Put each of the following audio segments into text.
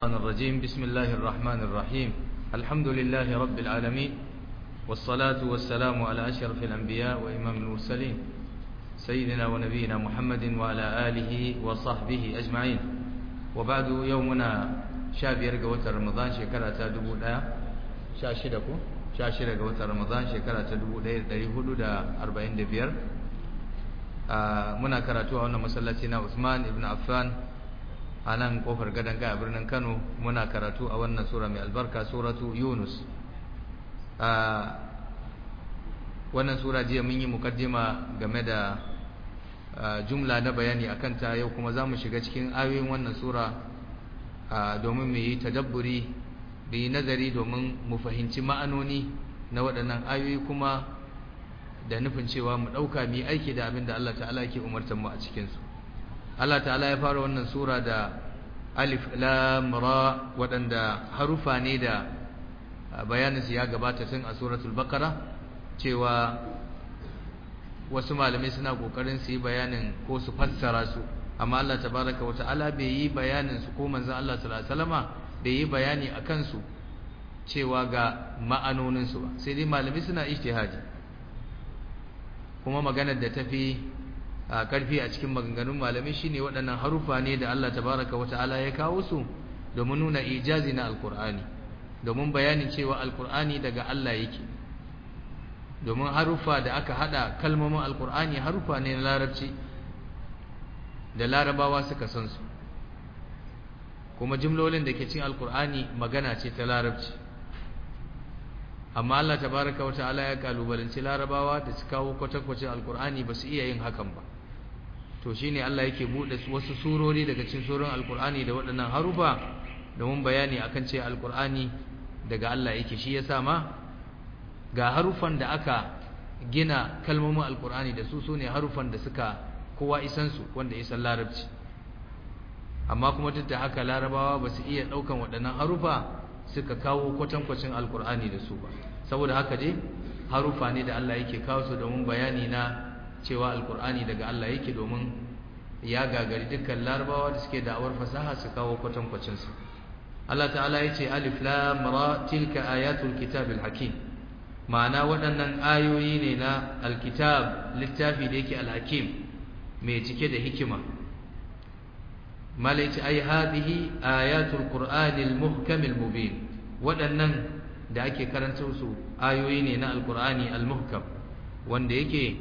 الرحمن الرجيم بسم الله الرحمن الرحيم الحمد لله رب العالمين والصلاة والسلام على أشرف الأنبياء وإمام المرسلين سيدنا ونبينا محمد وعلى آله وصحبه أجمعين وبعد يومنا شابير قوة رمضان شكرا تدبو لا شاشدكو شاشدة قوة رمضان شكرا تدبو لا دريهدو دا أربعين دبير muna karatu a wannan masallaci na Usman ibn Affan a nan kofar gadon a birnin Kano muna karatu a wannan sura mai albarka suratu Yunus wannan sura jiya mun yi mukaddima game da jumla na bayani akan ta yau kuma za mu shiga cikin ayoyin wannan sura domin mu yi tadabburi da yi nazari domin mu fahimci ma'anoni na waɗannan ayoyi kuma da nufin cewa mu ɗauka mu aiki da abin da Allah ta'ala yake umartar mu a cikinsu Allah ta'ala ya fara wannan sura da alif lam ra waɗanda harufa ne da bayaninsu ya gabata tun a suratul baqara cewa wasu malamai suna kokarin su yi bayanin ko su fassara su amma Allah tabaraka wa ta'ala bai yi bayanin su ko manzon Allah sallallahu alaihi wasallama bai yi bayani akan su cewa ga ma'anonin su ba sai dai malamai suna ijtihadi kuma maganar da tafi a karfi a cikin maganganun malamai shine waɗannan harufa ne da Allah tabaraka wata'ala ya kawo su domin nuna ijazi na alkur'ani domin bayanin cewa alkur'ani daga Allah yake domin harufa da aka hada kalmomin alkur'ani harufa ne na larabci da larabawa suka san su kuma jimlolin da ke cikin alkur'ani magana ce ta larabci amma Allah tabaraka wa ta'ala ya kalubalanci larabawa da su kawo kwatankwacin alkur'ani ba su iya yin hakan ba to shine Allah yake bude wasu surori daga cikin surorin alkur'ani da waɗannan harufa domin bayani akan ce alkur'ani daga Allah yake shi yasa ma ga harufan da aka gina kalmomin alkur'ani da su sune harufan da suka kowa isan su wanda isan larabci amma kuma duk da haka larabawa ba su iya ɗaukan waɗannan harufa suka kawo kwatankwacin alkur'ani da su ba saboda haka dai harufa ne da Allah yake kawo su domin bayani na cewa alkur'ani daga Allah yake domin ya gagari dukkan larabawa da suke da'awar fasaha su kawo kwatankwacin su Allah ta'ala yace alif lam ra tilka ayatul kitabil hakim ma'ana waɗannan ayoyi ne na alkitab littafi da yake alhakim mai cike da hikima malaiti ai hadhihi ayatul qur'anil muhkamil mubin waɗannan da ake karanta su ayoyi ne na alqur'ani almuhkam wanda yake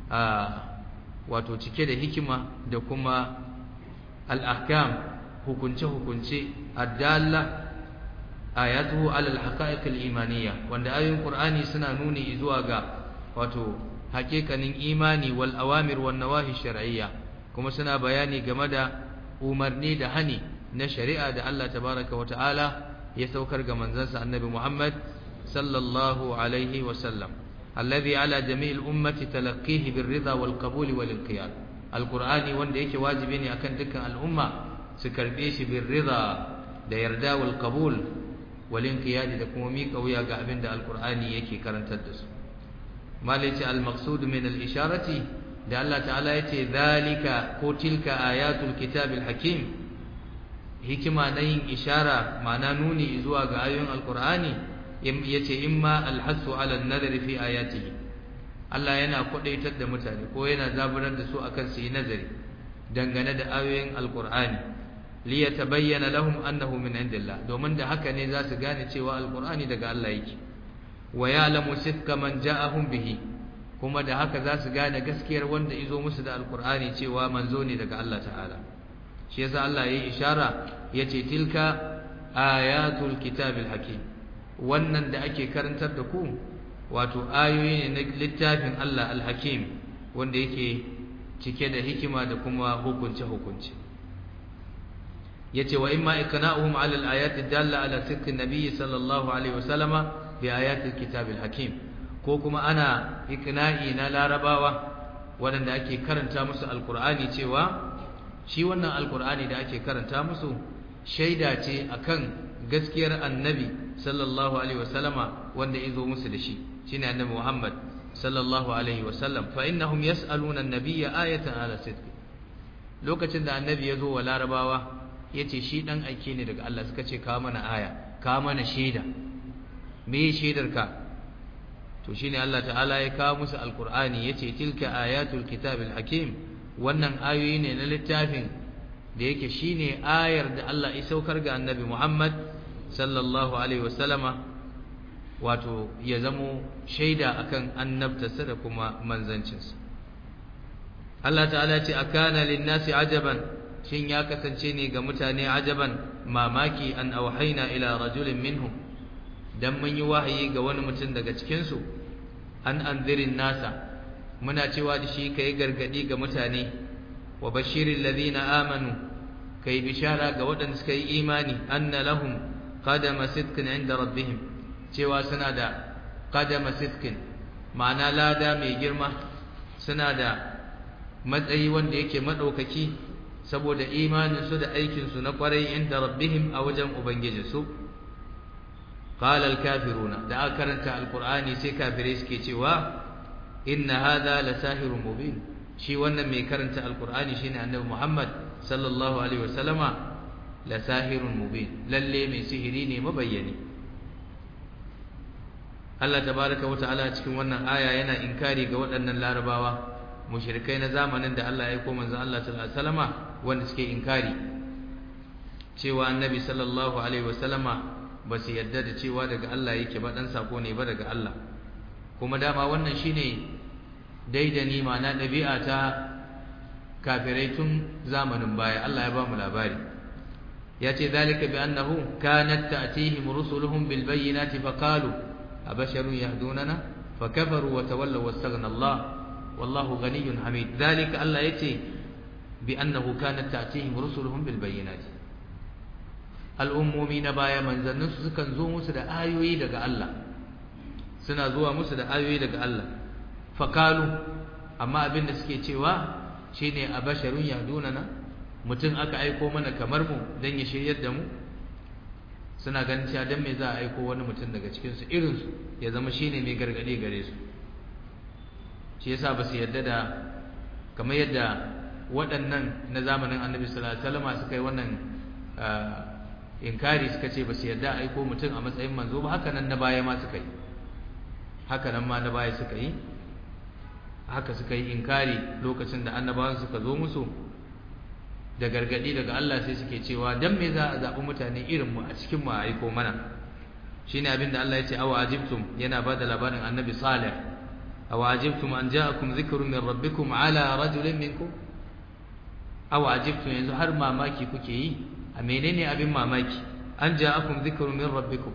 wato cike da hikima da kuma al-ahkam hukunce hukunce addalla ayatuhu ala al-haqa'iq al-imaniyya wanda ayoyin qur'ani suna nuni zuwa ga wato hakikanin imani wal awamir wan nawahi shar'iyya kuma suna bayani game da umarni da hani na shari'a da Allah tabaraka wa ta'ala ya saukar ga manzansa annabi Muhammad sallallahu alaihi wa sallam alladhi ala jami'il ummati talaqqihi birridha wal qabul wal inqiyad alqur'ani wanda yake wajibi ne akan dukkan al'umma su karbe shi birridha da yarda wal qabul wal inqiyad da kuma miƙa wuya ga abin da alqur'ani yake karantar da su malaci al maqsud min al isharati da Allah ta'ala ya ce zalika ko tilka ayatul kitabil hakim hikima na yin ishara ma'ana nuni zuwa ga ayoyin alkur'ani ya ce imma alhassu ala nazari fi ayatihi Allah yana kwadaitar da mutane ko yana zaburar da su akan su yi nazari dangane da ayoyin alkur'ani li yatabayyana lahum annahu min indillah domin da haka ne za su gane cewa alkur'ani daga Allah yake wa ya'lamu sidqa man ja'ahum bihi kuma da haka za su gane gaskiyar wanda izo musu da alkur'ani cewa manzo ne daga Allah ta'ala shi yasa Allah yayi ishara yace tilka ayatul kitabil hakim wannan da ake karantar da ku wato ayoyi ne na littafin Allah al-hakim wanda yake cike da hikima da kuma hukunce hukunce yace wa imma iqna'uhum 'ala al-ayati dalla 'ala sidqi an-nabiy sallallahu alaihi wasallama bi ayatil kitabil hakim ko kuma ana ikna'i na larabawa waɗanda ake karanta musu alkur'ani cewa shi wannan alkur'ani da ake karanta musu shaida ce akan gaskiyar annabi sallallahu alaihi wasallama wanda izo musu da shi shine annabi Muhammad sallallahu alaihi wasallam fa innahum yas'aluna an-nabiyya ayatan ala sidqi lokacin da annabi ya zo wa larabawa yace shi dan aike ne daga Allah suka ce ka mana aya ka mana shaida me shaidar ka to shine Allah ta'ala ya kawo musu alqur'ani yace tilka ayatul kitabil hakim wannan ayoyi ne na littafin da yake shine ayar da Allah ya saukar ga annabi Muhammad sallallahu alaihi wasallama wato ya zamo shaida akan annabtarsa da kuma manzancinsa Allah ta'ala ce akana linnasi ajaban shin ya kasance ne ga mutane ajaban mamaki an auhaina ila rajulin minhum dan mun yi wahayi ga wani mutum daga cikin su an anzirin nasa muna cewa da shi kai gargadi ga mutane wa bashiril ladina amanu kai bishara ga waɗanda suka yi imani anna lahum qadama sidqin inda rabbihim cewa suna da qadama sidqin ma'ana lada mai girma suna da matsayi wanda yake madaukaki saboda imanin su da aikin su na kwarai inda rabbihim a wajen ubangijinsu qala al-kafiruna da aka karanta alqur'ani sai kafirai suke cewa inna hadha lasahirun mubin shi wannan mai karanta alqur'ani shine annabi Muhammad sallallahu alaihi wasallama lasahirun mubin lalle mai sihiri ne mabayyani Allah tabaraka wa ta'ala cikin wannan aya yana inkari ga waɗannan larabawa mushrikai na zamanin da Allah ya aika manzon Allah sallallahu alaihi wasallama wanda suke inkari cewa annabi sallallahu alaihi wasallama ba su yadda da cewa daga Allah yake ba dan sako ne ba daga Allah kuma dama wannan shine daidani ma'ana ɗabi'a ta kafirai tun zamanin baya Allah ya ba mu labari ya ce zalika bi annahu kanat ta'tihim rusuluhum bil bayyinati faqalu abasharun yahdunana fakafaru wa tawallaw wastaghna Allah wallahu ghaniyyun hamid zalika Allah yace bi annahu kanat ta'tihim rusuluhum bil bayyinati al'ummomi na baya manzannin su sukan zo musu da ayoyi daga Allah suna zuwa musu da ayoyi daga Allah faqalu amma abin da suke cewa shine abasharun yahdunana mutum aka aiko mana kamar mu dan ya shiryar da mu suna ganin cewa dan me za a aiko wani mutum daga cikin su irin su ya zama shine mai gargade gare su shi yasa ba su yarda da kamar yadda waɗannan na zamanin Annabi sallallahu alaihi wasallam suka yi wannan inkari suka ce ba su yarda aiko mutum a matsayin manzo ba haka nan na baya ma suka yi haka nan ma na baya suka yi haka suka yi inkari lokacin da annabawan suka zo musu da gargadi daga Allah sai suke cewa dan me za a zabi mutane irin mu a cikin mu a aiko mana shine abin da Allah ya ce aw ajibtum yana bada labarin annabi salih aw ajibtum an ja'akum dhikrun min rabbikum ala rajulin minkum aw ajibtum yanzu har mamaki kuke yi a menene abin mamaki an ja'akum dhikrun min rabbikum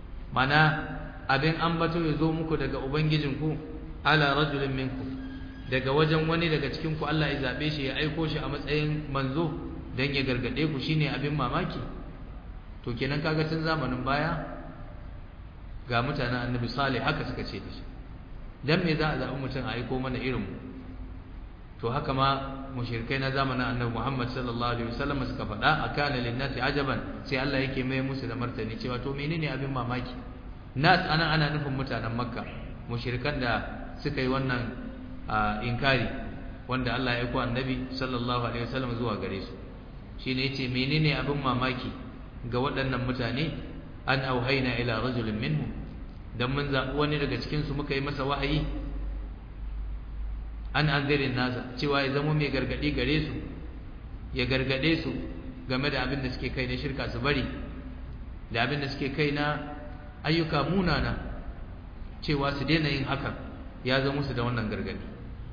mana abin ambato ya zo muku daga ubangijinku ala rajulin minkum daga wajen wani daga cikin ku Allah ya zabe shi ya aiko shi a matsayin manzo dan ya gargade ku shine abin mamaki to kenan kaga tun zamanin baya ga mutanen Annabi Salih haka suka ce da shi dan me za a zabi mutum a aiko mana irin mu to haka ma mushrikai na zamanin Annabi Muhammad sallallahu alaihi wasallam suka faɗa akana linnasi ajaban sai Allah yake mai musu da martani cewa to menene abin mamaki nas ana ana nufin mutanen Makka mushrikan da suka yi wannan inkari wanda Allah ya aiko annabi sallallahu alaihi wasallam zuwa gare su shine yace menene abin mamaki ga waɗannan mutane an auhaina ila rajulin minhum dan mun zabi wani daga cikin su muka yi masa wahayi an anzirin nasa cewa ya zama mai gargadi gare su ya gargade su game da abin da suke kai na shirka su bari da abin da suke kai na ayyuka munana cewa su daina yin hakan ya zama musu da wannan gargadi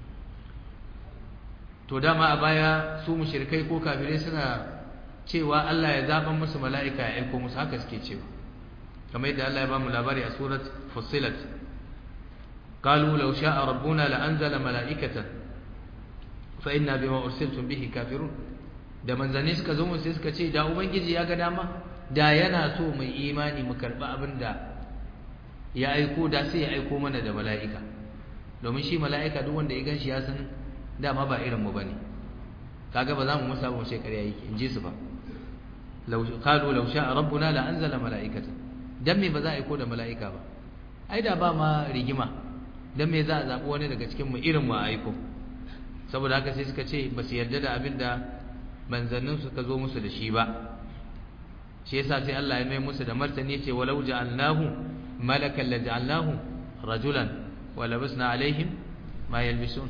to dama a baya su mushrikai ko kafirai suna cewa Allah ya zaban musu mala'ika ya aiko musu haka suke cewa kamar yadda Allah ya ba mu labari a surat fussilat qalu law sha'a rabbuna la anzala mala'ikatan fa inna bima ursiltum bihi kafirun da manzanni suka zo mu sai suka ce da ubangiji ya ga dama da yana so mai imani mu karba abinda ya aiko da sai ya aiko mana da mala'ika domin shi mala'ika duk wanda ya ganshi ya san dama ba irin mu bane kaga ba za mu musa ba mu shekara yake in ji su ba law qalu law sha'a rabbuna la anzala mala'ikata dan me ba za a aiko da mala'ika ba ai da ba ma rigima dan me za a zabi wani daga cikin mu irin mu a aiko saboda haka sai suka ce ba su yarda da abin da manzannin suka zo musu da shi ba shi yasa sai Allah ya mai musu da martani ce walau ja'alnahu malakan la ja'alnahu rajulan wa labasna alaihim ma yalbisun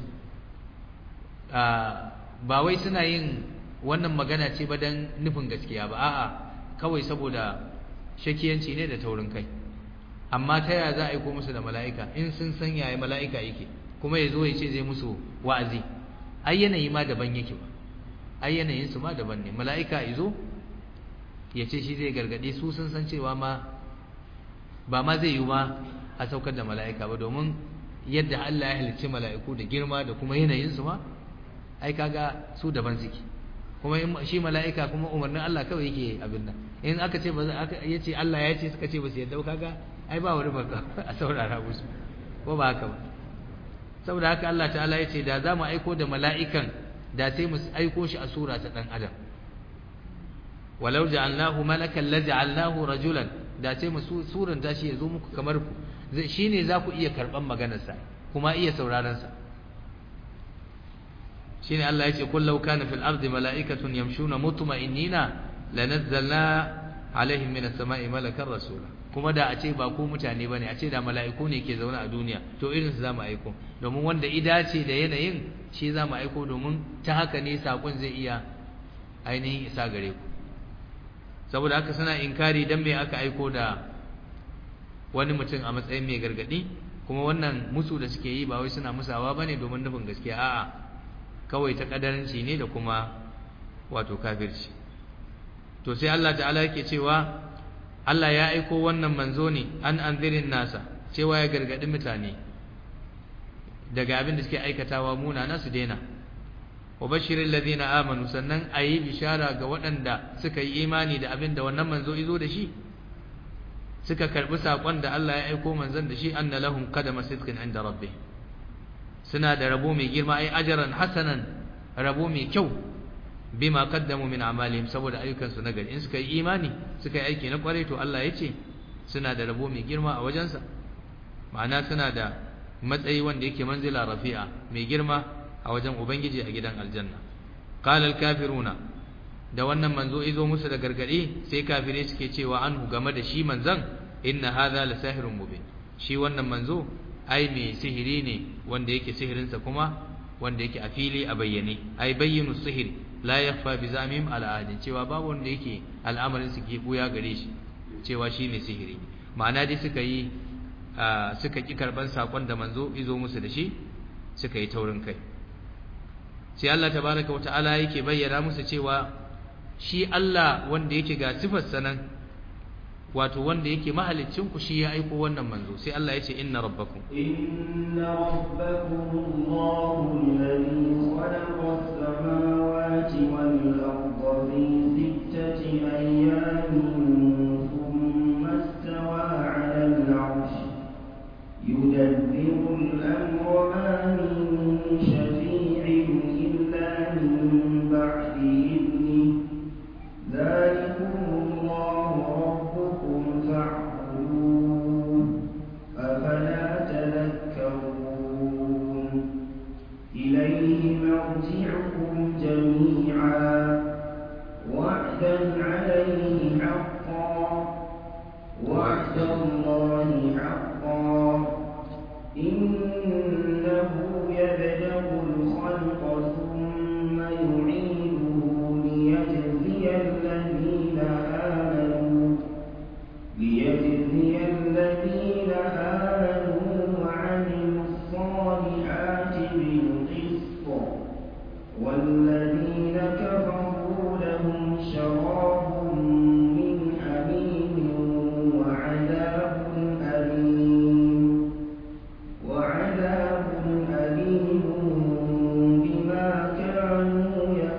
ba wai suna yin wannan magana ce ba dan nufin gaskiya ba a'a kawai saboda shakiyanci ne da taurin kai amma ta yaya za a aiko musu da mala'ika in sun san yaya mala'ika yake kuma ya zo ya ce zai musu wa'azi ai yanayi ma daban yake ba ai yanayin su ma daban ne mala'ika ya zo ya ce shi zai gargade su sun san cewa ma ba ma zai yi ma a saukar da mala'ika ba domin yadda Allah ya halicci mala'iku da girma da kuma yanayin su ma ai kaga su daban suke kuma shi mala'ika kuma umarnin Allah kawai yake abin nan in aka ce ba aka yace Allah ya ce suka ce ba su yadda kaga ai ba wani baka a saurara musu ko ba haka ba saboda haka Allah ta'ala ya ce da za mu aiko da mala'ikan da sai mu aiko shi a sura ta dan adam walau ja'alnahu malakan la ja'alnahu rajulan da sai mu suran tashi ya zo muku kamar ku shine za ku iya karban maganar sa kuma iya sauraron sa shine Allah ya ce kullu kana fil ardi mala'ikatun yamshuna mutma'innina lanazzalna alaihim minas sama'i malakan rasula kuma da a ce ba ku mutane bane a ce da mala'iku ne ke zaune a duniya to irin su zamu aiko domin wanda idace da yanayin shi zamu aiko domin ta haka ne sakon zai iya ainihin isa gare ku saboda haka suna inkari dan me aka aiko da wani mutum a matsayin mai gargadi kuma wannan musu da suke yi ba wai suna musawa bane domin nufin gaskiya a'a kawai ta kadaranci ne da kuma wato kafirci to sai Allah ta'ala yake cewa Allah ya aiko wannan manzo ne an anzirin nasa cewa ya gargadi mutane daga abin da suke aikatawa munana su daina wa bashirin ladina amanu sannan ayi bishara ga waɗanda suka yi imani da abin da wannan manzo izo da shi suka karbi sakon da Allah ya aiko manzon da shi anna lahum qadama sidqin inda rabbih suna da rabo mai girma ai ajran hasanan rabo mai kyau bima qaddamu min amalihim saboda ayyukansu na gari in suka yi imani suka yi aiki na kwarai to Allah ya ce suna da rabo mai girma a wajensa ma'ana suna da matsayi wanda yake manzila rafi'a mai girma a wajen ubangiji a gidan aljanna qala al-kafiruna da wannan manzo izo musu da gargadi sai kafire suke cewa anhu game da shi manzon inna hadha la sahirun mubin shi wannan manzo ai mai sihiri ne wanda yake sihirinsa kuma wanda yake a fili a bayyane ai bayyinu sihiri la yakhfa bi zamim ala ahadin cewa babu wanda yake al'amarin su ke buya gare shi cewa shine sihiri ma'ana dai suka yi suka ki karban sakon da manzo izo musu da shi suka yi taurin kai sai Allah tabaraka wa ta'ala yake bayyana musu cewa shi Allah wanda yake ga sifar sanan wato wanda yake mahaliccin ku shi ya aiko wannan manzo sai Allah ya ce inna rabbakum inna rabbakum Allahu alladhi khalaqa as-samawati wal arda fi sittati ayyamin thumma istawa 'ala al-'arsh yudabbiru al-amra ma min shafi'in illa min ba'di idnihi ذلكم الله ربكم فاعبدوه أفلا تذكرون إليه مرجعكم جميعا وعدا عليه حقا وعد الله حقا إنه يبدأ الخلق ثم يعيده ليجزي الذين آمنوا ليجزي الذين آمنوا وعملوا الصالحات بالقسط والذين كفروا لهم شراب من حميم وعذاب أليم وعذاب أليم بما كانوا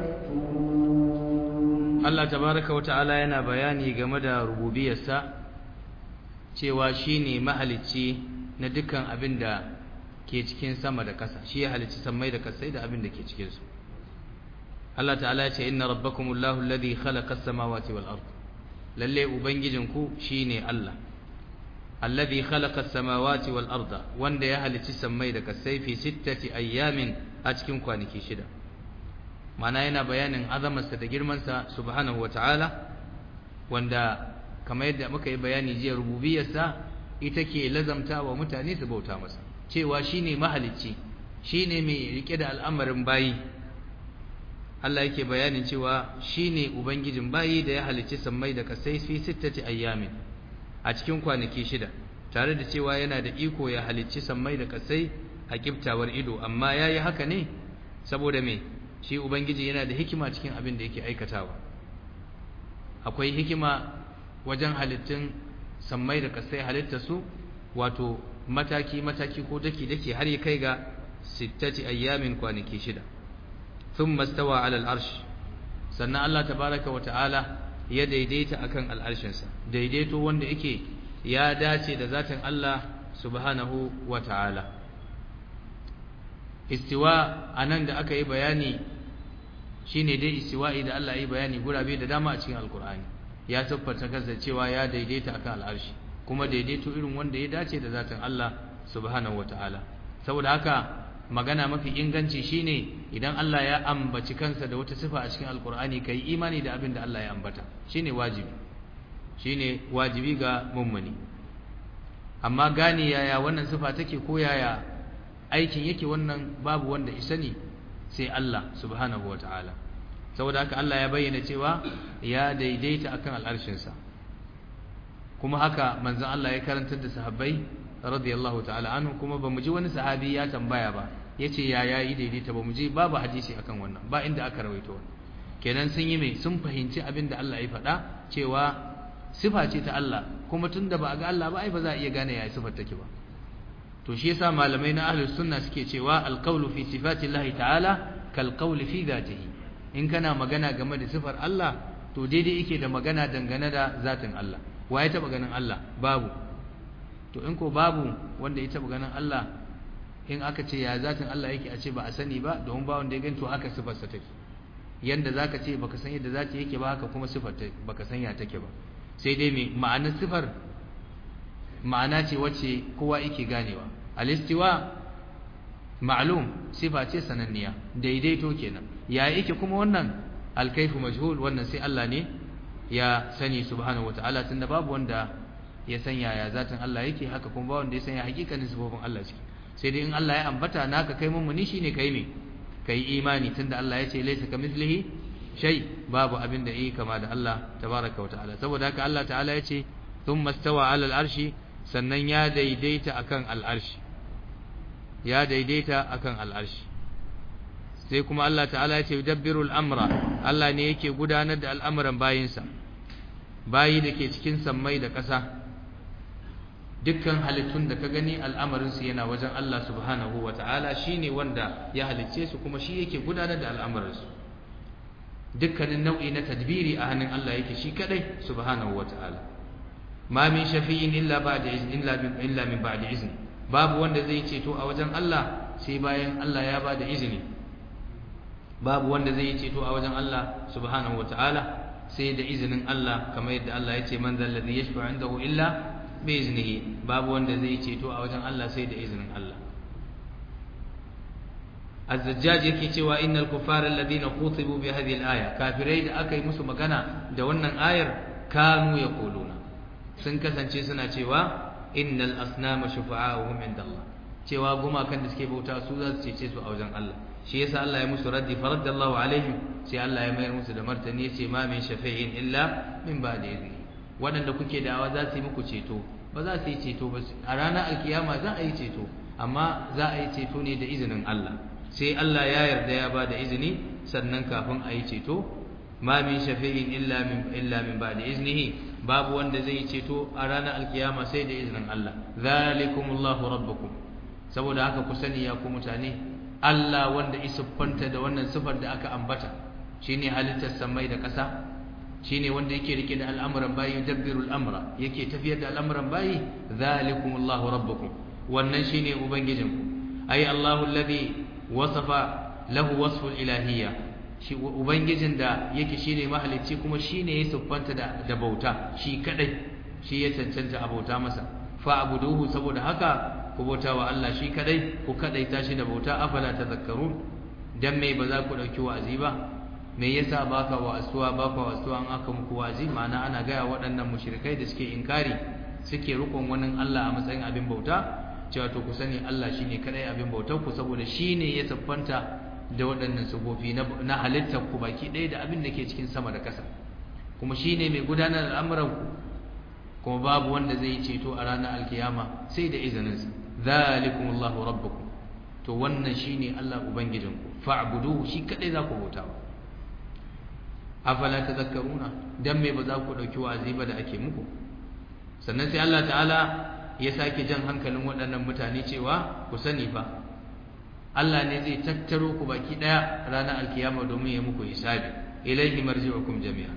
يكفرون Allah tabaraka wa ta'ala yana bayani game da rububiyarsa cewa shine mahalicci na dukkan abin da ke cikin sama da ƙasa shi ya halicci sammai da ƙasai da abin da ke cikin su Allah ta'ala ya ce inna rabbakumullahu alladhi khalaqa as-samawati wal ard lalle ubangijinku shine Allah alladhi khalaqa as-samawati wal arda wanda ya halicci sammai da ƙasai fi sittati ayyamin a cikin kwanaki shida mana yana bayanin azamarsa da girmansa subhanahu wata'ala wanda kamar yadda muka yi bayani jiya rububiyarsa ita ke lazamta wa mutane su bauta masa cewa shine mahalicci shine mai rike da al'amarin bayi Allah yake bayanin cewa shine ubangijin bayi da ya halicci sammai da kasai fi sittati ayyamin a cikin kwanaki shida tare da cewa yana da iko ya halicci sammai da kasai a kiftawar ido amma yayi haka ne saboda me shi ubangiji yana da hikima cikin abin da yake aikatawa akwai hikima wajen halittun sammai da kasai halitta su wato mataki mataki ko daki daki har ya kai ga sittati ayyamin kwanaki shida thumma stawa ala al-arsh sannan Allah tabaraka wa ta'ala ya daidaita akan al'arshinsa daidaito wanda yake ya dace da zatin Allah subhanahu wa ta'ala istiwa anan da aka yi bayani shine dai istiwa'i da Allah ya yi bayani gurabe da dama a cikin alkur'ani ya tabbata kansa cewa ya daidaita akan al'arshi kuma daidaito irin wanda ya dace da zatin Allah subhanahu wa ta'ala saboda haka magana mafi inganci shine idan Allah ya ambaci kansa da wata sifa a cikin alkur'ani kai imani da abin da Allah ya ambata shine wajibi shine wajibi ga mummuni amma gane yaya wannan sifa take ko yaya aikin yake wannan babu wanda isani sai Allah subhanahu wataala saboda haka Allah ya bayyana cewa ya daidaita akan al'arshinsa kuma haka manzon Allah ya karantar da sahabbai radiyallahu ta'ala anhu kuma bamu ji wani sahabi ya tambaya ba yace ya yayi daidaita bamu ji babu hadisi akan wannan ba inda aka rawaito wannan kenan sun yi mai sun fahimci abin da Allah ya faɗa cewa sifa ce ta Allah kuma tunda ba a ga Allah ba ai ba za a iya gane yaya sifar take ba to shi yasa malamai na ahlus sunna suke cewa alqawlu fi sifati Allah ta'ala kal qawli fi dhatihi in kana magana game da sifar Allah to daidai yake da magana dangane da zatin Allah wa ya taba ganin Allah babu to in ko babu wanda ya taba ganin Allah in aka ce ya zatin Allah yake a ce ba a sani ba domin ba wanda ya gani to haka sifar sa take yanda zaka ce baka san yadda zata yake ba haka kuma sifar ta baka san ya take ba sai dai me ma'anar sifar ma'ana ce wacce kowa yake ganewa al-istiwa ma'lum sifa ce sananniya daidaito kenan ya yake kuma wannan al-kayfu majhul wannan sai Allah ne ya sani subhanahu wataala tunda babu wanda ya san yaya zatin Allah yake haka kuma ba wanda ya san ya hakikanin sifofin Allah ce sai dai in Allah ya ambata naka kai mummuni shine kai ne kai imani tunda Allah ya ce laysa kamithlihi shay babu abin da yake kama da Allah tabaraka wa ta'ala saboda haka Allah ta'ala ya ce thumma stawa 'ala al-arshi sannan ya daidaita akan al-arshi ya daidaita akan al-arshi sai kuma Allah ta'ala ya ce yudabbiru al-amra Allah ne yake gudanar da al'amuran bayinsa bayi da ke cikin sammai da ƙasa dukkan halittun da ka gani al'amarinsu yana wajen Allah subhanahu wa ta'ala shi ne wanda ya halicce su kuma shi yake gudanar da al'amuransu dukkanin nau'i na tadbiri a hannun Allah yake shi kadai subhanahu wa ta'ala ma min shafi'in illa ba'da izin illa min ba'da izin babu wanda zai ceto a wajen Allah sai bayan Allah ya bada izini babu wanda zai ceto a wajen Allah subhanahu wa ta'ala sai da izinin Allah kamar yadda Allah ya ce man zal ladhi yashfa'u indahu illa bi iznihi babu wanda zai ceto a wajen Allah sai da izinin Allah Az-Zajjaj yake cewa innal kuffara alladhina qutibu bi hadhihi al-aya kafirai da aka yi musu magana da wannan ayar kanu yaquluna sun kasance suna cewa innal asnama shufa'a'uhum indallah cewa gumakan da suke bauta su za su cece su a wajen Allah shi yasa Allah ya musu raddi faraddallahu alaihim sai Allah ya mayar musu da martani yace ma min shafi'in illa min ba'di idni wadanda kuke da'awa za su yi muku ceto ba za su yi ceto ba a ranar alkiyama za a yi ceto amma za a yi ceto ne da izinin Allah sai Allah ya yarda ya ba da izini sannan kafin a yi ceto ma min shafi'in illa min illa min ba'di iznihi babu wanda zai yi ceto a ranar alkiyama sai da izinin Allah zalikumullahu rabbukum saboda haka ku sani ya ku mutane Allah wanda isuffanta da wannan sifar da aka ambata shine halittar samai da ƙasa shine wanda yake rike da al'amuran bayi dabbiru al'amra yake tafiyar da al'amuran bayi zalikumullahu rabbukum wannan shine ubangijinku ay Allahu alladhi wasafa lahu wasful ilahiyya shi ubangijin da yake shine mahalicci kuma shine ya siffanta da da bauta shi kadai shi ya cancanta a bauta masa fa abuduhu saboda haka ku bauta wa Allah shi kadai ku kadai tashi da bauta afala tadhakkarun dan me ba za ku dauki wa'azi ba me yasa baka wa'azuwa baka wa'azuwa an aka muku wa'azi ma'ana ana ga waɗannan mushrikai da suke inkari suke rukun wani Allah a matsayin abin bauta cewa to ku sani Allah shine kadai abin bautar ku saboda shine ya siffanta da waɗannan sufofi na halittar ku baki ɗaya da abin da ke cikin sama da ƙasa kuma shine mai gudanar da al'amuran ku kuma babu wanda zai ceto a ranar alkiyama sai da izinin sa zalikumullahu rabbukum to wannan shine Allah ubangijinku fa'buduhu shi kadai za ku bauta afala tadhakkaruna dan me ba za ku dauki wa'azi ba da ake muku sannan sai Allah ta'ala ya sake jan hankalin waɗannan mutane cewa ku sani fa Allah ne zai tattaro ku baki daya ranar alkiyama domin ya muku hisabi ilaihi marji'ukum jami'a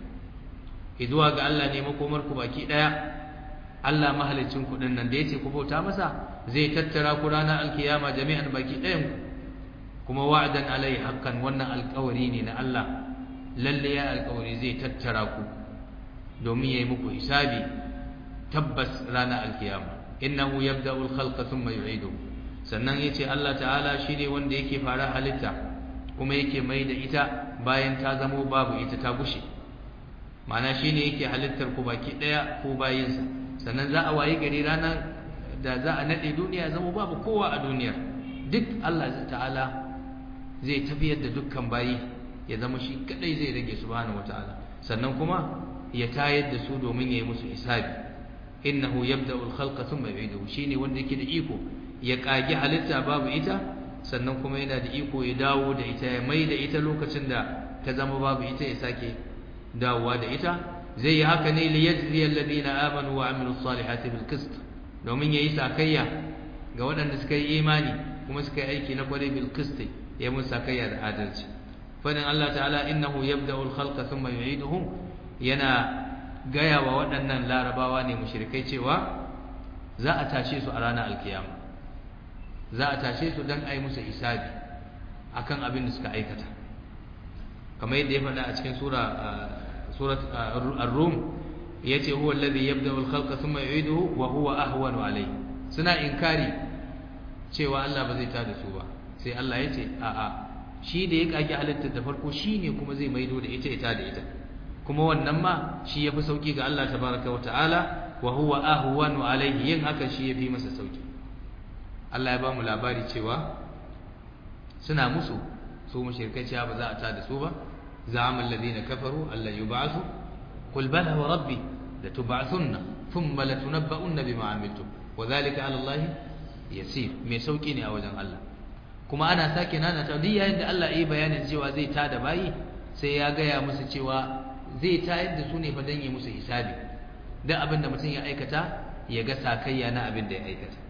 izuwa ga Allah ne makomar ku baki daya Allah mahalicin ku din nan da yace ku bauta masa zai tattara ku ranar alkiyama jami'an baki dayan ku kuma wa'dan alai haqqan wannan alƙawari ne na Allah lalle ya alƙawari zai tattara ku domin yayi muku hisabi tabbas ranar alkiyama innahu yabda'u al-khalqa thumma yu'iduhu sannan yace Allah ta'ala shine wanda yake fara halitta kuma yake mai da ita bayan ta zamo babu ita ta gushe ma'ana shine yake halittar ku baki daya ko bayinsa sannan za a wayi gari ranar da za a nade duniya zama babu kowa a duniyar duk Allah ta'ala zai tafiyar da dukkan bayi ya zama shi kadai zai rage subhanahu wataala sannan kuma ya tayar da su domin ya yi musu hisabi innahu yabda'u al-khalqa thumma yu'iduhu shine wanda yake da iko ya kage halitta babu ita sannan kuma yana da iko ya dawo da ita ya mai da ita lokacin da ta zama babu ita ya sake dawowa da ita zai yi haka ne li yajzi alladhina amanu wa amilus salihati bil qist domin yayi sakayya ga waɗanda suka yi imani kuma suka yi aiki na kwarai bil qist ya musu sakayya da adalci fadin Allah ta'ala innahu yabda'u al-khalqa thumma yu'iduhu yana gaya wa waɗannan larabawa ne mushrikai cewa za a tashe su a ranar alkiyama za a tashe su don a yi musu isabi akan abin da suka aikata kamar yadda ya faɗa a cikin sura surat ar-rum yace huwa alladhi yabda'u al-khalqa thumma yu'iduhu wa huwa ahwanu alayhi suna inkari cewa Allah ba zai tada su ba sai Allah yace a a shi da ya kage halittar da farko shine kuma zai maido da ita ita da ita kuma wannan ma shi yafi sauki ga Allah tabaraka wa ta'ala wa huwa ahwanu alayhi yin haka shi yafi masa sauki Allah ya ba mu labari cewa suna musu su mushrikai cewa ba za a tada su ba za'ama alladhina kafaru alla yub'athu qul bala wa rabbi latub'athunna thumma latunabba'unna bima 'amiltum wa dhalika 'ala Allah yasir me sauki ne a wajen Allah kuma ana sake nana ta duk yayin da Allah yi bayanin cewa zai tada bayi sai ya gaya musu cewa zai tayar da su ne fa dan yi musu hisabi dan abin da mutum ya aikata ya ga sakayya na abin da ya aikata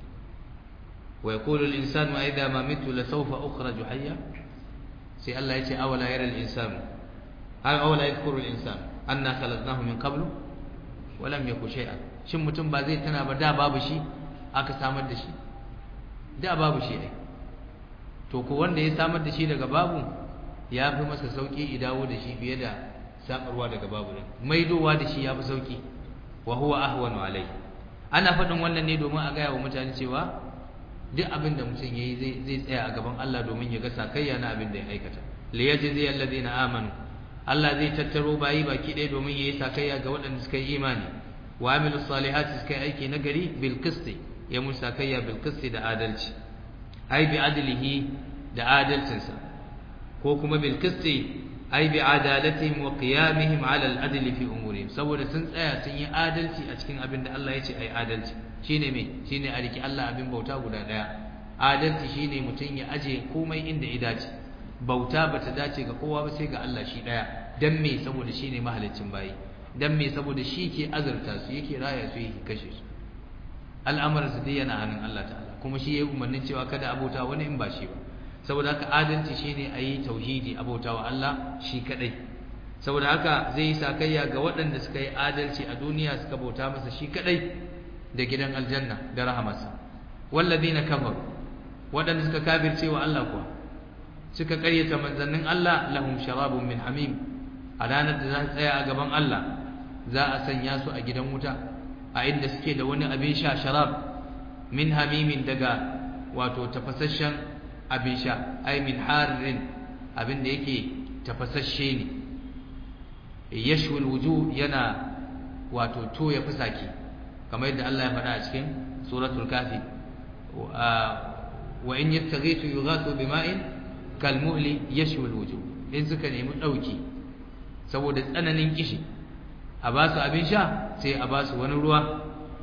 wa yaqulu al-insanu idha ma mitu la sawfa ukhraju hayya sai Allah ya ce awala yara al-insanu ay awala yadhkuru al-insan anna khalaqnahu min qablu wa lam yakun shay'an shin mutum ba zai tana ba da babu shi aka samar da shi da babu shi ai to ko wanda ya samar da shi daga babu ya fi masa sauki idawo da shi fiye da samarwa daga babu din maidowa da shi ya fi sauki wa huwa ahwanu alai ana faɗin wannan ne domin a gaya wa mutane cewa duk abin da mutum yayi zai zai tsaya a gaban Allah domin ya ga sakayya na abin da ya aikata li yajzi alladhina amanu Allah zai tattaro bayi baki ɗaya domin yayi sakayya ga waɗanda suka yi imani wa amilu salihati suka yi aiki na gari bil qisti ya musu sakayya bil qisti da adalci ai bi adlihi da adalcinsa ko kuma bil qisti ai bi adalatihim wa qiyamihim ala al adli fi umurihim saboda sun tsaya sun yi adalci a cikin abin da Allah ya ce ai adalci shine me shine a riki Allah abin bauta guda daya adalci shine mutum ya aje komai inda ya dace bauta bata dace ga kowa ba sai ga Allah shi daya dan me saboda shine mahaliccin bayi dan me saboda shi ke azurta su yake raya su yake kashe su al'amuran su dai yana hannun Allah ta'ala kuma shi yayi umarnin cewa kada abota wani in ba shi ba saboda haka adalci shine ayi tauhidi abota wa Allah shi kadai saboda haka zai yi sakayya ga waɗanda suka yi adalci a duniya suka bauta masa shi kadai da gidan aljanna da rahamarsa walladina kafaru waɗanda suka kafirce wa Allah kuwa suka ƙaryata manzannin Allah lahum sharabun min hamim a ranar da za su tsaya a gaban Allah za a sanya su a gidan wuta a inda suke da wani abin sha sharab min hamimin daga wato tafasasshen abin sha ai min harin abin da yake tafasasshe ne yashwul wujuh yana wato to ya fusaki kamar yadda Allah ya faɗa a cikin suratul kafi wa in yastaghithu yughathu bima'in kalmuhli yashwul wujuh in suka nemi dauki saboda tsananin kishi a ba su abin sha sai a ba su wani ruwa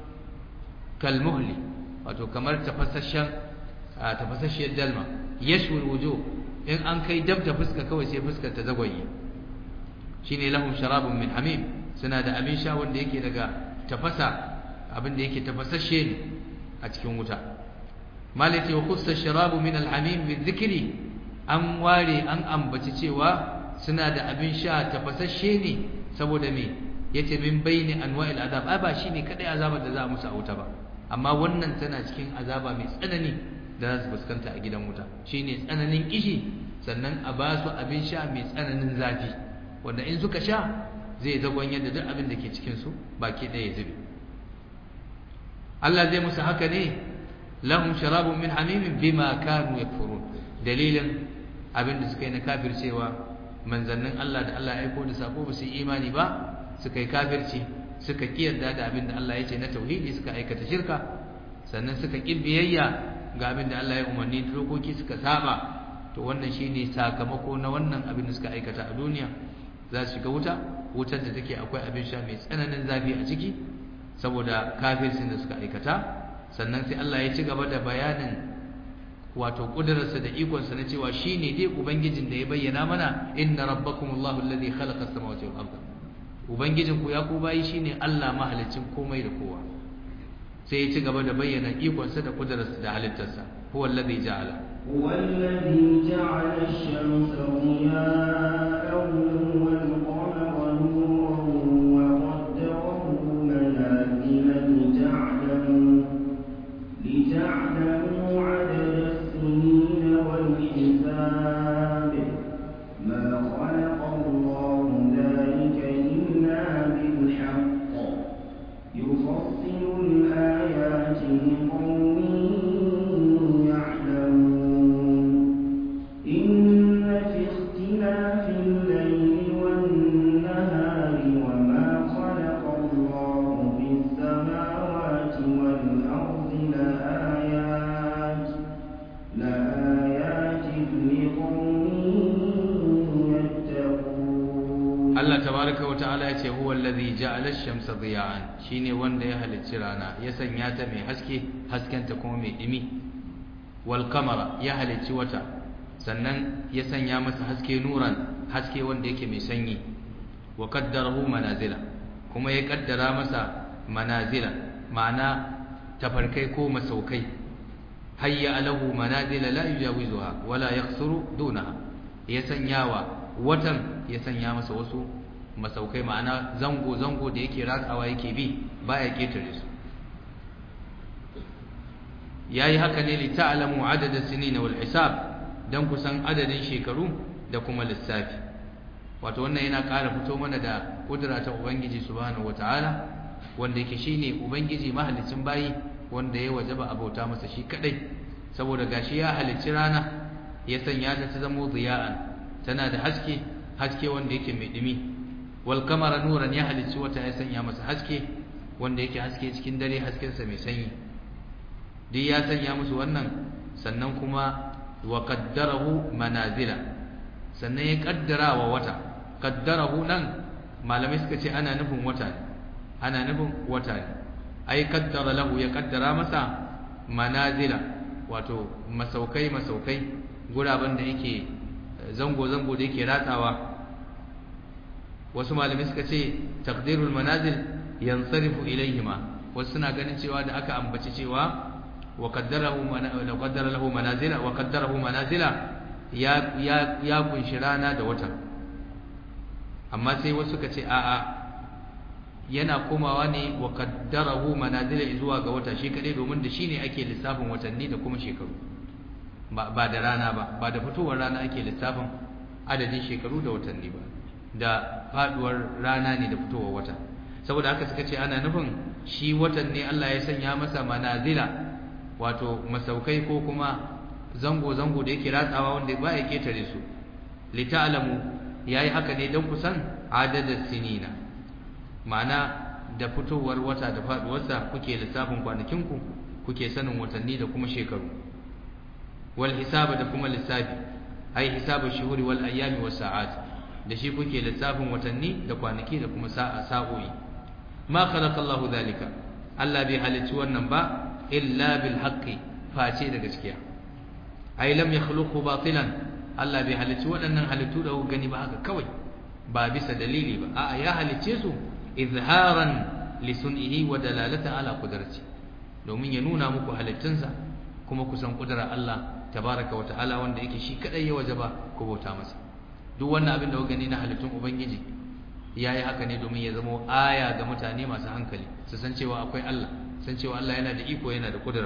kalmuhli wato kamar tafasasshen tafasasshiyar dalma yashwul wujuh in an kai dab da fuska kawai sai fuskar ta zagwaye shine lahum sharabun min hamim suna da abin sha wanda yake daga tafasa abin da yake tafasasshe ne a cikin wuta malati wa khussa sharabu min alhamim bizikri an ware an ambaci cewa suna da abin sha tafasasshe ne saboda me yace min baini anwa'il azab ai ba shine kadai azabar da za a musu a wuta ba amma wannan tana cikin azaba mai tsanani da za su fuskanta a gidan wuta shine tsananin kishi sannan a ba su abin sha mai tsananin zafi wanda in suka sha zai zagon yadda duk abin da ke cikin su baki ɗaya zube Allah zai musu haka ne lahum sharabun min hamimin bima kanu yakfurun dalilin abin da suka yi na kafircewa manzannin Allah da Allah ya aiko da sako ba su yi imani ba suka yi kafirci suka kiyarda da abin da Allah ya ce na tauhidi suka aikata shirka sannan suka ƙi biyayya ga abin da Allah ya umarni da dokoki suka saba to wannan shine sakamako na wannan abin da suka aikata a duniya za su shiga wuta wutar da take akwai abin sha mai tsananin zafi a ciki saboda kafircin da suka aikata sannan sai Allah ya ci gaba da bayanin wato kudurarsa da ikonsa na cewa shine dai ubangijin da ya bayyana mana inna rabbakumullahu alladhi khalaqa as-samawati wal arda ubangijin ku ya ku bayi shine Allah mahalicin komai da kowa sai ya ci gaba da bayyana ikonsa da kudurarsa da halittarsa huwa alladhi ja'ala هو الذي جعل الشمس ضياء والقمر نورا وقدره منازل لتعلموا لتعلموا عدد السنين والحساب ما خلق الله ذلك إلا بالحق يفصل الآيات لقوم يعلمون إن في اختلاف الليل والنهار وما خلق الله في السماوات والأرض لآيات لآيات لقوم يتقون Allah tabaraka wa ta'ala ya ce huwa allazi ja'ala ash-shamsa diya'an shine wanda ya halicci rana ya sanya ta mai haske haskenta kuma mai dimi wal qamara ya halicci wata sannan ya sanya masa haske nuran haske wanda yake mai sanyi wa qaddarahu manazila kuma ya kaddara masa manazila ma'ana tafarkai ko masaukai hayya alahu manazila la yujawizuha wala yakhsuru dunaha ya sanyawa watan ya sanya masa wasu masaukai ma'ana zango zango da yake ratsawa yake bi baya ketare su yayi haka ne li ta'lamu adada sinina wal hisab dan kusan adadin shekaru da kuma lissafi wato wannan yana ƙara fito mana da kudura ta ubangiji subhanahu wataala wanda yake shine ubangiji mahalicin bayi wanda ya wajaba abauta masa shi kadai saboda gashi ya halicci rana ya sanya ta ta zamo ziya'an tana da haske haske wanda yake mai dumi wal kamara nuran ya halicci wata ya sanya masa haske wanda yake haske cikin dare haskensa mai sanyi duk ya sanya musu wannan sannan kuma wa qaddarahu manazila sannan ya kaddara wa wata qaddarahu nan malamai suka ce ana nufin wata ne ana nufin wata ne ai kaddara lahu ya kaddara masa manazila wato masaukai masaukai guraben da yake zango zango da yake ratsawa wasu malamai suka ce taqdirul manazil yansarifu ilayhima wasu suna ganin cewa da aka ambaci cewa wa qaddarahu la qaddara lahu manazila wa qaddarahu manazila ya ya ya kunshi rana da wata amma sai wasu suka ce a'a yana komawa ne wa qaddarahu manazila zuwa ga wata shi kadai domin da shine ake lissafin watanni da kuma shekaru ba ba da rana ba ba da fitowar rana ake lissafin adadin shekaru da watanni ba da faduwar rana ne da fitowar wata saboda haka suka ce ana nufin shi watan ne Allah ya sanya masa manazila wato masaukai ko kuma zango zango da yake ratsawa wanda ba ya ketare su li ta'lamu yayi haka ne dan kusan adadin sinina ma'ana da fitowar wata da faduwarsa kuke lissafin kwanakinku kuke sanin watanni da kuma shekaru wal hisaba da kuma lissafi ai hisabu shuhuri wal ayyami was sa'at da shi kuke lissafin watanni da kwanaki da kuma sa'a sa'o'i ma khalaqa Allahu dhalika Allah bai halicci wannan ba illa bil haqqi face da gaskiya ai lam yakhluqu batilan Allah bai halicci waɗannan halittu da gani ba haka kawai ba bisa dalili ba a'a ya halicce su izharan li sun'ihi wa dalalata ala qudrati domin ya nuna muku halittunsa kuma kusan kudurar Allah tabaraka wa ta'ala wanda yake shi kadai ya wajaba ku bauta masa duk wannan abin da kuka gani na halittun ubangiji yayi haka ne domin ya zama aya ga mutane masu hankali su san cewa akwai Allah san cewa Allah yana da iko yana da kudura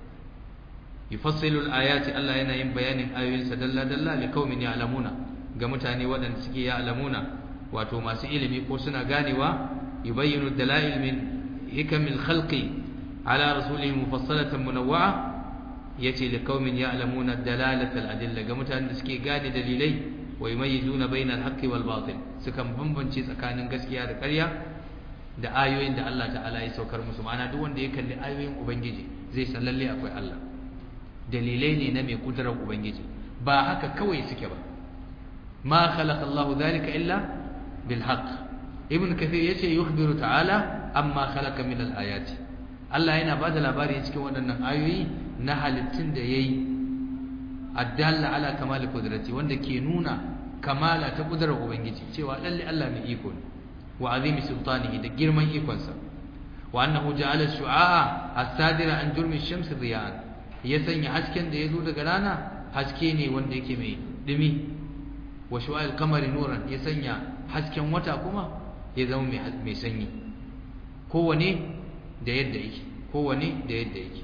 yufassilu al-ayati Allah yana yin bayanin ayoyinsa dalla dalla li qaumin ya'lamuna ga mutane waɗanda suke ya'lamuna wato masu ilimi ko suna ganewa yubayyinu dalail min hikamil khalqi ala rasulihi mufassalatan munawwa'a yace li qaumin ya'lamuna dalalatal adilla ga mutanen da suke gane dalilai wa yumayyizuna bainal haqqi wal batil sukan bambance tsakanin gaskiya da ƙarya da ayoyin da Allah ta'ala ya saukar musu ma'ana duk wanda ya kalli ayoyin ubangiji zai san lalle akwai Allah dalilai ne na mai kudurar ubangiji ba haka kawai suke ba ma khalaqa Allahu dhalika illa bil haqq ibn kathir yace yukhbiru ta'ala amma khalaqa min al ayati Allah yana bada labari cikin waɗannan ayoyi na halittun da yayi addalla ala kamali qudrati wanda ke nuna kamala ta kudurar ubangiji cewa lalle Allah mai iko ne wa azimi sultanihi da girman ikonsa wa annahu ja'ala shu'a'a as-sadira an jurmi ash-shams diya'an ya sanya hasken da yazo daga rana haske ne wanda yake mai dumi wa shu'al qamari nuran ya sanya hasken wata kuma ya zama mai sanyi kowane da yadda yake kowane da yadda yake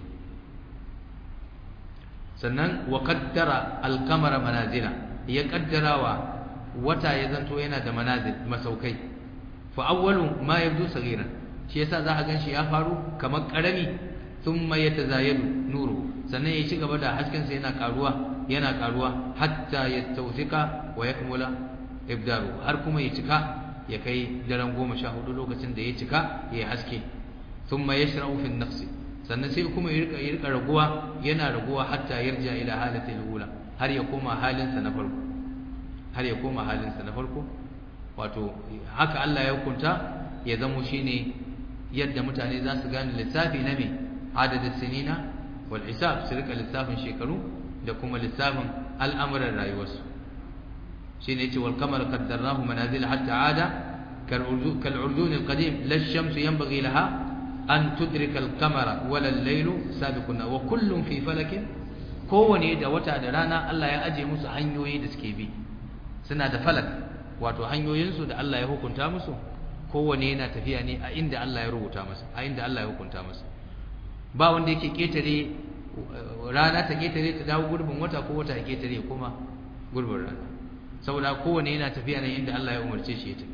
sannan wa qaddara al-qamara manazila ya kaddarawa wata ya zanto yana da manazil masaukai fa awwalu ma yabdu saghiran shi yasa za a ganshi ya faru kamar karami thumma yatazayadu nuru sannan ya ci gaba da hasken sa yana karuwa yana karuwa hatta yastawthika wa yakmula ibdaru har kuma ya cika ya kai daren goma sha hudu lokacin da ya cika ya haske thumma yashra'u fi an-nafs sannan sai kuma ya rika ya rika raguwa yana raguwa hatta yarja ila halati al-ula har ya koma halinsa na farko har ya koma halinsa na farko wato haka Allah ya hukunta ya zamo shine yadda mutane za su gane lissafi na me adadin sinina wal hisab su rika lissafin shekaru da kuma lissafin al'amuran rayuwarsu shine yace wal qamar qaddarnahu manazil hatta ada kal urdun al qadim la ash-shamsu yanbaghi laha an tudrika al qamara wala al-laylu sabiqun wa kullun fi falakin kowane da wata da rana Allah ya aje musu hanyoyi da suke bi suna da falak wato hanyoyinsu da Allah ya hukunta musu kowane yana tafiya ne a inda Allah ya rubuta masa a inda Allah ya hukunta masa ba wanda yake ketare rana ta ketare ta dawo gurbin wata ko wata ya ketare kuma gurbin rana saboda kowane yana tafiya ne inda Allah ya umarce shi ya tafi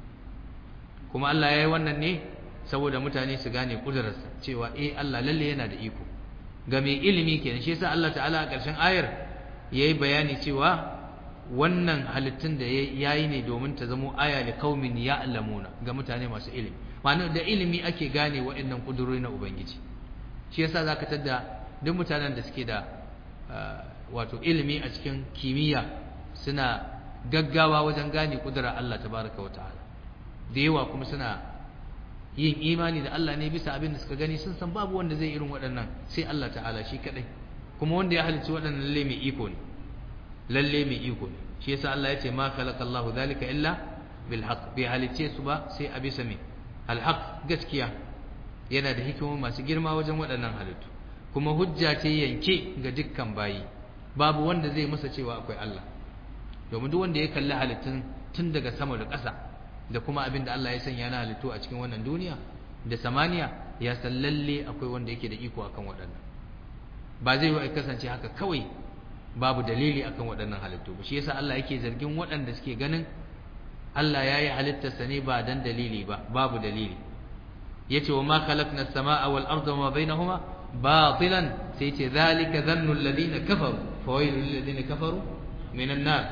kuma Allah ya yi wannan ne saboda mutane su gane kudurarsa cewa eh Allah lalle yana da iko ga mai ilimi kenan shi yasa Allah ta'ala a ƙarshen ayar yayi bayani cewa wannan halittun da yayi ne domin ta zamo aya li qaumin ya'lamuna ga mutane masu ilimi ma'ana da ilimi ake gane waɗannan kudurori na ubangiji shi yasa zaka tada duk mutanen da suke da wato ilimi a cikin kimiyya suna gaggawa wajen gane kudurar Allah tabaraka wa ta'ala da yawa kuma suna yin imani da Allah ne bisa abin da suka gani sun san babu wanda zai irin waɗannan sai Allah ta'ala shi kadai kuma wanda ya halicci waɗannan lalle mai iko ne lalle mai iko ne shi yasa Allah ya ce ma khalaqallahu dhalika illa bil haqq bi halicce su ba sai a bisa me al haqq gaskiya yana da hikimomi masu girma wajen waɗannan halittu kuma hujja ce yanke ga dukkan bayi babu wanda zai masa cewa akwai Allah domin duk wanda ya kalli halittun tun daga sama da ƙasa da kuma abin da Allah ya sanya na halittu a cikin wannan duniya da samaniya ya san lalle akwai wanda yake da iko akan waɗannan ba zai yi kasance haka kawai babu dalili akan waɗannan halittu ba shi yasa Allah yake zargin waɗanda suke ganin Allah ya yi halittarsa ne ba dan dalili ba babu dalili yace wa ma khalaqna as-samaa wal arda wa ma bainahuma batilan sai yace zalika dhannu alladhina kafaru fawailul lil ladina kafaru minan nar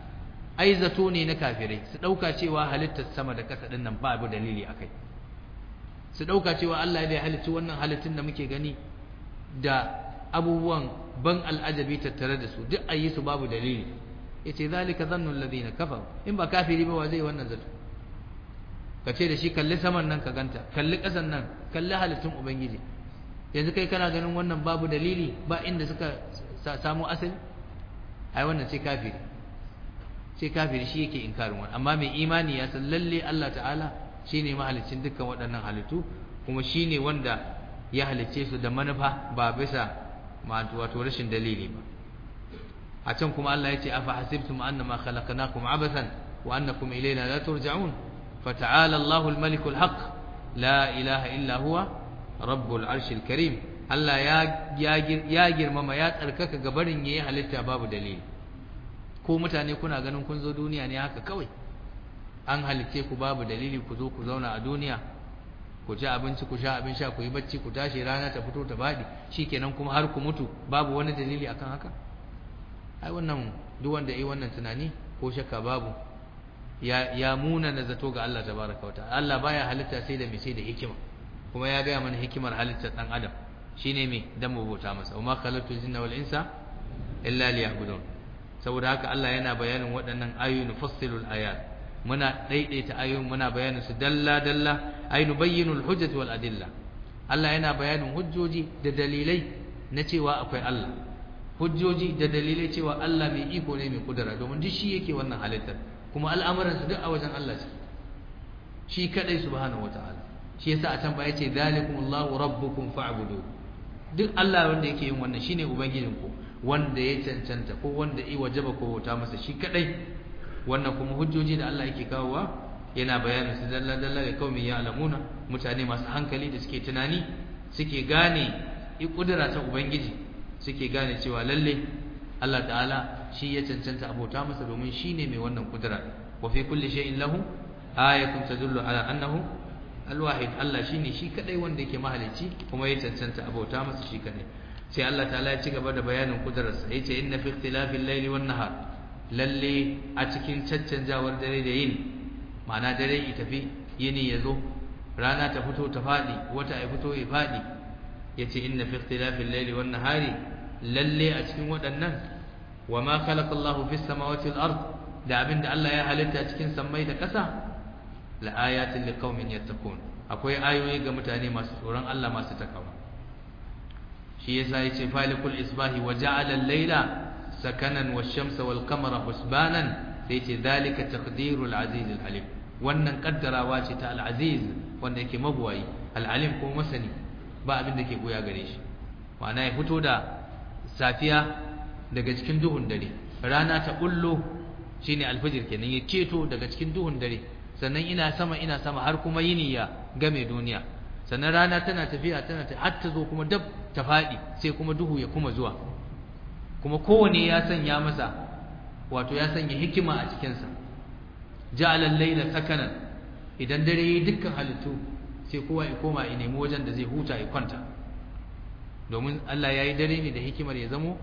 ai zato ne na kafirai su dauka cewa halittar sama da kasa din nan ba abu dalili akai su dauka cewa Allah ya halicci wannan halittun da muke gani da abubuwan ban al'ajabi tattare da su duk ayi su babu dalili yace zalika dhannu alladhina kafaru in ba kafiri ba wa zai wannan zato kace da shi kalli saman nan ka ganta kalli kasan nan kalli halittun ubangiji yanzu kai kana ganin wannan babu dalili ba inda suka samu asali ai wannan sai kafiri sai kafiri shi yake inkarin wannan amma mai imani ya san lalle Allah ta'ala shine mahalicin dukkan waɗannan halittu kuma shine wanda ya halicce su da manufa ba bisa wato rashin dalili ba a can kuma Allah ya ce afa hasibtum annama khalaqnakum abathan wa annakum ilayna la turja'un fata'ala Allahu al-malik al-haq la ilaha illa huwa rabbul arshil karim Allah ya ya girmama ya tsarkaka gabarin yayi halitta babu dalili ko mutane kuna ganin kun zo duniya ne haka kawai an halicce ku babu dalili ku zo ku zauna a duniya ku ci abinci ku sha abin sha ku yi bacci ku tashi rana ta fito ta faɗi shikenan kuma har ku mutu babu wani dalili akan haka ai wannan duk wanda yi wannan tunani ko shakka babu ya ya muna na zato ga Allah tabaraka wa ta'ala Allah baya halitta sai da mai sai da hikima kuma ya ga mana hikimar halittar dan adam shine me dan mu bauta masa wa ma khalaqtul jinna wal insa illa liya'budun saboda haka Allah yana bayanin waɗannan ayoyi nufassilul ayat muna daidaita ayoyin muna bayanin su dalla dalla ay nubayyinul hujjati wal adilla Allah yana bayanin hujjoji da dalilai na cewa akwai Allah hujjoji da dalilai cewa Allah mai iko ne mai kudura domin duk shi yake wannan halittar kuma al'amuran su duk a wajen Allah ce shi kadai subhanahu wataala shi yasa a can ba yace zalikumullahu rabbukum fa'budu duk Allah wanda yake yin wannan shine ubangijinku wanda ya cancanta ko wanda i wajaba ko bauta masa shi kadai wannan kuma hujjoji da Allah yake kawowa yana bayanin su dalla dalla ga kaumin ya'lamuna mutane masu hankali da suke tunani suke gane i kudura ta ubangiji suke gane cewa lalle Allah ta'ala shi ya cancanta abota masa domin shine mai wannan kudura wa fi kulli shay'in lahu ayatun tadullu ala annahu alwahid Allah shine shi kadai wanda yake mahalicci kuma ya cancanta abota masa shi kadai sai Allah ta'ala ya ci gaba da bayanin kudurarsa yace inna fi ikhtilafil layli wan nahar lalle a cikin caccanjawar dare da yini ma'ana dare ya tafi yini ya zo rana ta fito ta fadi wata ya fito ya fadi yace inna fi ikhtilafil layli wan nahari lalle a cikin waɗannan wa ma khalaqa Allahu fis samawati wal ard da abinda Allah ya halitta cikin sammai da ƙasa la ayatin liqaumin yattaqun akwai ayoyi ga mutane masu tsoron Allah masu takawa shi yasa yace falikul isbahi wa ja'ala al-layla sakanan wash-shamsa wal-qamara husbanan sai yace zalika taqdirul aziz al-alim wannan kaddarawa ce ta al-aziz wanda yake mabuwayi al-alim ko masani ba abin da ke goya gare shi ma'ana ya fito da safiya daga cikin duhun dare rana ta kullo shine alfajir kenan ya keto daga cikin duhun dare sannan ina sama ina sama har kuma yini ya game duniya sannan rana tana tafiya tana ta har ta zo kuma dab ta faɗi sai kuma duhu ya kuma zuwa kuma kowane ya sanya masa wato ya sanya hikima a cikinsa ja'ala al-layla sakanan idan dare yi dukkan halittu sai kowa ya koma ya nemi wajen da zai huta ya kwanta domin Allah ya yi dare ne da hikimar ya zamo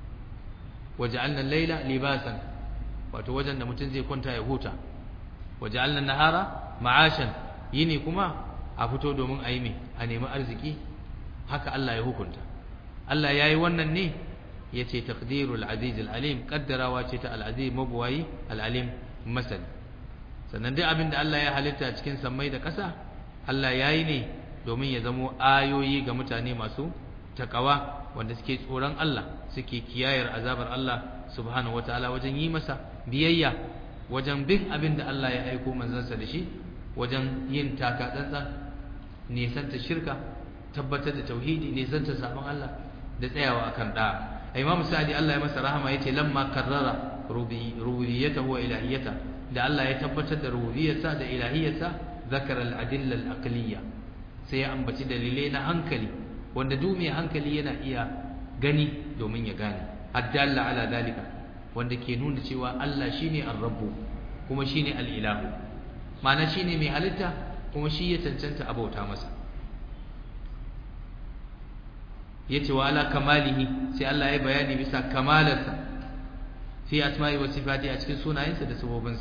waja'alna al-layla libasan wato wajen da mutum zai kwanta ya huta waja'alna an-nahara ma'ashan yini kuma a fito domin a yi mai a nemi arziki haka Allah ya hukunta Allah ya yi wannan ne ya ce takdirul aziz al'alim kaddarawa ce ta al'aziz mabuwayi al'alim masani sannan duk abin da Allah ya halitta cikin sammai da ƙasa Allah ya yi ne domin ya zamo ayoyi ga mutane masu takawa wanda suke tsoron Allah suke kiyayar azabar Allah subhanahu wataala wajen yi masa biyayya wajen bin abin da Allah ya aiko manzansa da shi wajen yin taka tsantsan nisanta shirka tabbatar da tauhidi nisanta sabon Allah da tsayawa akan da Imam Sa'di Allah ya masa rahama yace lamma karrara rububiyyatahu wa ilahiyyata da Allah ya tabbatar da rububiyyarsa da ilahiyyarsa zakara al-adilla al-aqliyya sai ya ambaci dalilai na hankali wanda duk mai hankali yana iya gani domin ya gane addalla ala dalika wanda ke nuna cewa Allah shine ar-rabbu kuma shine al-ilahu ma'ana shine mai halitta kuma shi ya cancanta abauta masa yace wa ala kamalihi sai Allah ya bayani bisa kamalarsa fi asma'i wa sifati a cikin sunayensa da sabobinsa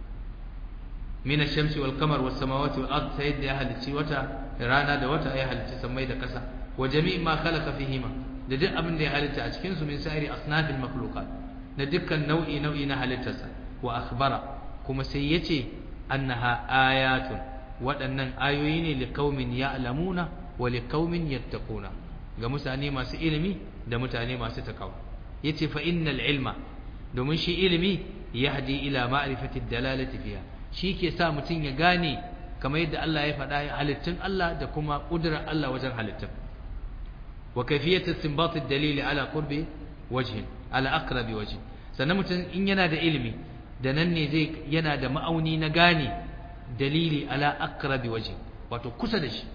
min ash-shamsi wal qamar was samawati wal ard sai da ya halicci wata rana da wata ya halicci samai da kasa wa jami' ma khalaqa fihima da duk abin da ya halitta a cikin su min sa'iri asnafil makhluqat da dukkan nau'i nau'i na halittarsa wa akhbara kuma sai yace annaha ayatun waɗannan ayoyi ne liqaumin ya'lamuna wa liqaumin yattaquna ga mutane masu ilimi da mutane masu takawa yace fa innal ilma domin shi ilimi yahdi ila ma'rifati dalalati fiha shi ke sa mutum ya gane kamar yadda Allah ya faɗa halittun Allah da kuma ƙudurar Allah wajen halittun wa kayfiyatu istinbat ad-dalil ala qurbi wajhin ala aqrabi wajhin sannan mutum in yana da ilimi da nan ne zai yana da ma'auni na gane dalili ala aqrabi wajhin wato kusa da shi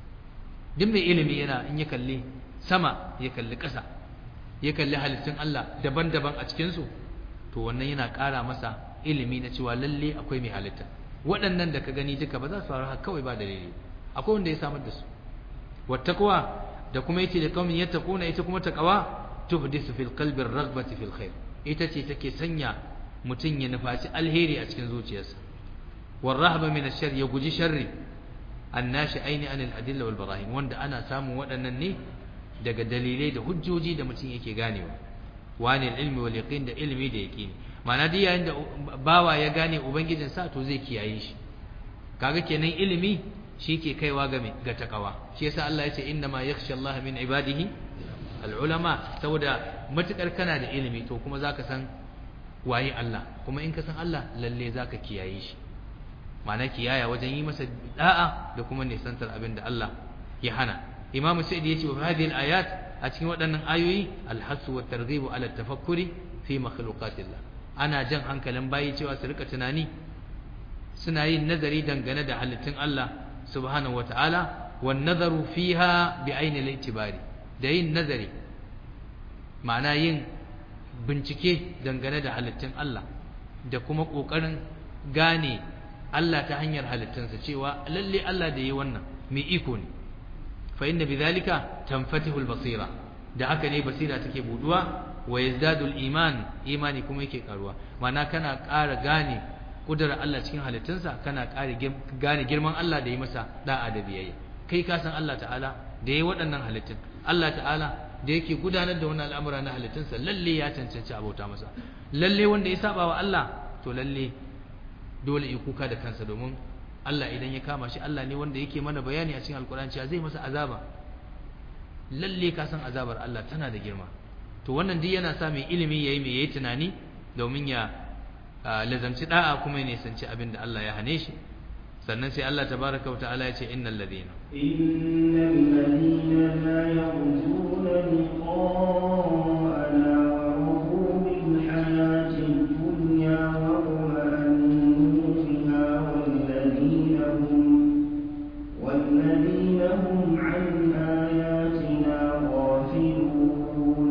duk mai ilimi yana in ya kalli sama ya kalli ƙasa ya kalli halittun Allah daban-daban a cikin su to wannan yana ƙara masa ilimi na cewa lalle akwai mai halitta waɗannan da ka gani duka ba za su faru haka kawai ba dalili akwai wanda ya samar da su wattaqwa da kuma yace da qaumin yattaquna ita kuma taqwa tuhdisu fil qalbi ar-raghbati fil khair ita ce take sanya mutun ya nufaci alheri a cikin zuciyarsa war rahba min ash-shar ya guji sharri annashi aini anil adilla wal barahin wanda ana samun waɗannan ne daga dalilai da hujjoji da mutum yake ganewa wani ilmi wal yaqin da ilmi da yaqini ma'ana duk yayin da bawa ya gane ubangijin sa to zai kiyaye shi kaga kenan ilimi shi ke kaiwa ga me ga takawa shi yasa Allah ya ce inna ma yakhsha Allah min ibadihi al ulama saboda matukar kana da ilimi to kuma zaka san waye Allah kuma in ka san Allah lalle zaka kiyaye shi ma'ana kiyaya wajen yi masa da'a da kuma nisantar abin da Allah ya hana imamu sa'id yace wa hadhihi al ayat a cikin waɗannan ayoyi alhasu wa targhibu ala tafakkuri fi makhluqatillah ana jan hankalin bayi cewa su rika tunani suna yin nazari dangane da halittun Allah subhanahu wataala wan nazaru fiha bi aini al-i'tibari da yin nazari ma'ana yin bincike dangane da halittun Allah da kuma kokarin gane Allah ta hanyar halittunsa cewa lalle Allah da yi wannan mai iko ne fa inna bidhalika tanfatihu al-basira da haka ne basira take buduwa wa yazdadu al-iman imani kuma yake karuwa mana kana ƙara gane kudura Allah cikin halittunsa kana ƙara gane girman Allah da yi masa da'a da biyayya kai ka san Allah ta'ala da yayi waɗannan halittun Allah ta'ala da yake gudanar da wannan al'amura na halittunsa lalle ya cancanci abota masa lalle wanda ya saba wa Allah to lalle dole ya kuka da kansa domin Allah idan ya kama shi Allah ne wanda yake mana bayani a cikin alkur'ani cewa zai masa azaba lalle ka san azabar Allah tana da girma to wannan duk yana sa mai ilimi yayi mai yayi tunani domin ya lazamci da'a kuma ya nisanci abin da Allah ya hane shi sannan sai Allah tabaraka wa ta'ala ya ce innal ladina innal ladina la yarjuna liqa'ana wa radu bil hayati dunya wa والذين هم عن آياتنا غافلون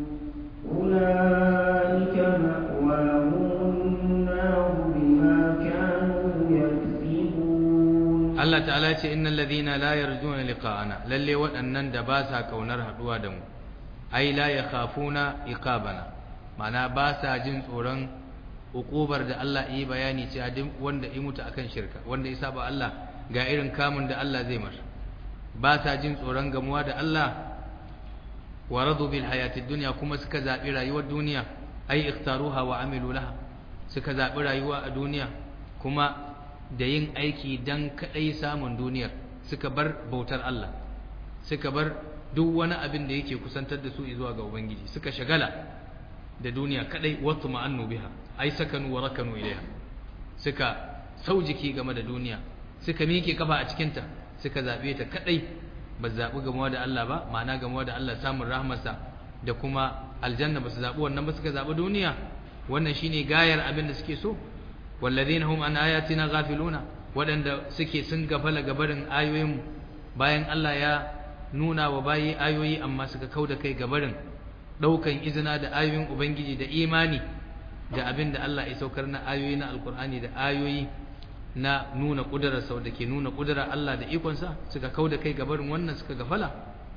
أولئك مأواهم النار بما كانوا يكسبون الله تعالى إن الذين لا يرجون لقاءنا للي وأنن دباسا كونر هدوا دم أي لا يخافون إقابنا معنى باسا جنس أوران ukubar da Allah yi bayani cewa duk wanda ya mutu akan shirka wanda ya saba Allah ga irin kamun da Allah zai masa ba sa jin tsoron gamuwa da Allah wa radu bil hayati dunya kuma suka zabi rayuwar duniya ai ikhtaruha wa amilu laha suka zabi rayuwa a duniya kuma da yin aiki dan kadai samun duniyar suka bar bautar Allah suka bar duk wani abin da yake kusantar da su zuwa ga ubangiji suka shagala da duniya kadai watu ma'annu biha ai sakanu wa rakanu ilaiha suka saujiki game da duniya suka miƙe kafa a cikinta suka zaɓe ta kaɗai ba zaɓi gamuwa da Allah ba ma'ana gamuwa da Allah samun rahmarsa da kuma aljanna ba su zaɓi wannan ba suka zaɓi duniya wannan shine gayar abin da suke so wallazina hum an ayatina ghafiluna waɗanda suke sun gafala gabarin ayoyin bayan Allah ya nuna wa bayi ayoyi amma suka kauda kai gabarin ɗaukan izina da ayoyin ubangiji da imani da abin da Allah ya saukar na ayoyi na alkur'ani da ayoyi na nuna ƙudurar sau da ke nuna ƙudurar Allah da ikonsa suka kau da kai gabarin wannan suka gafala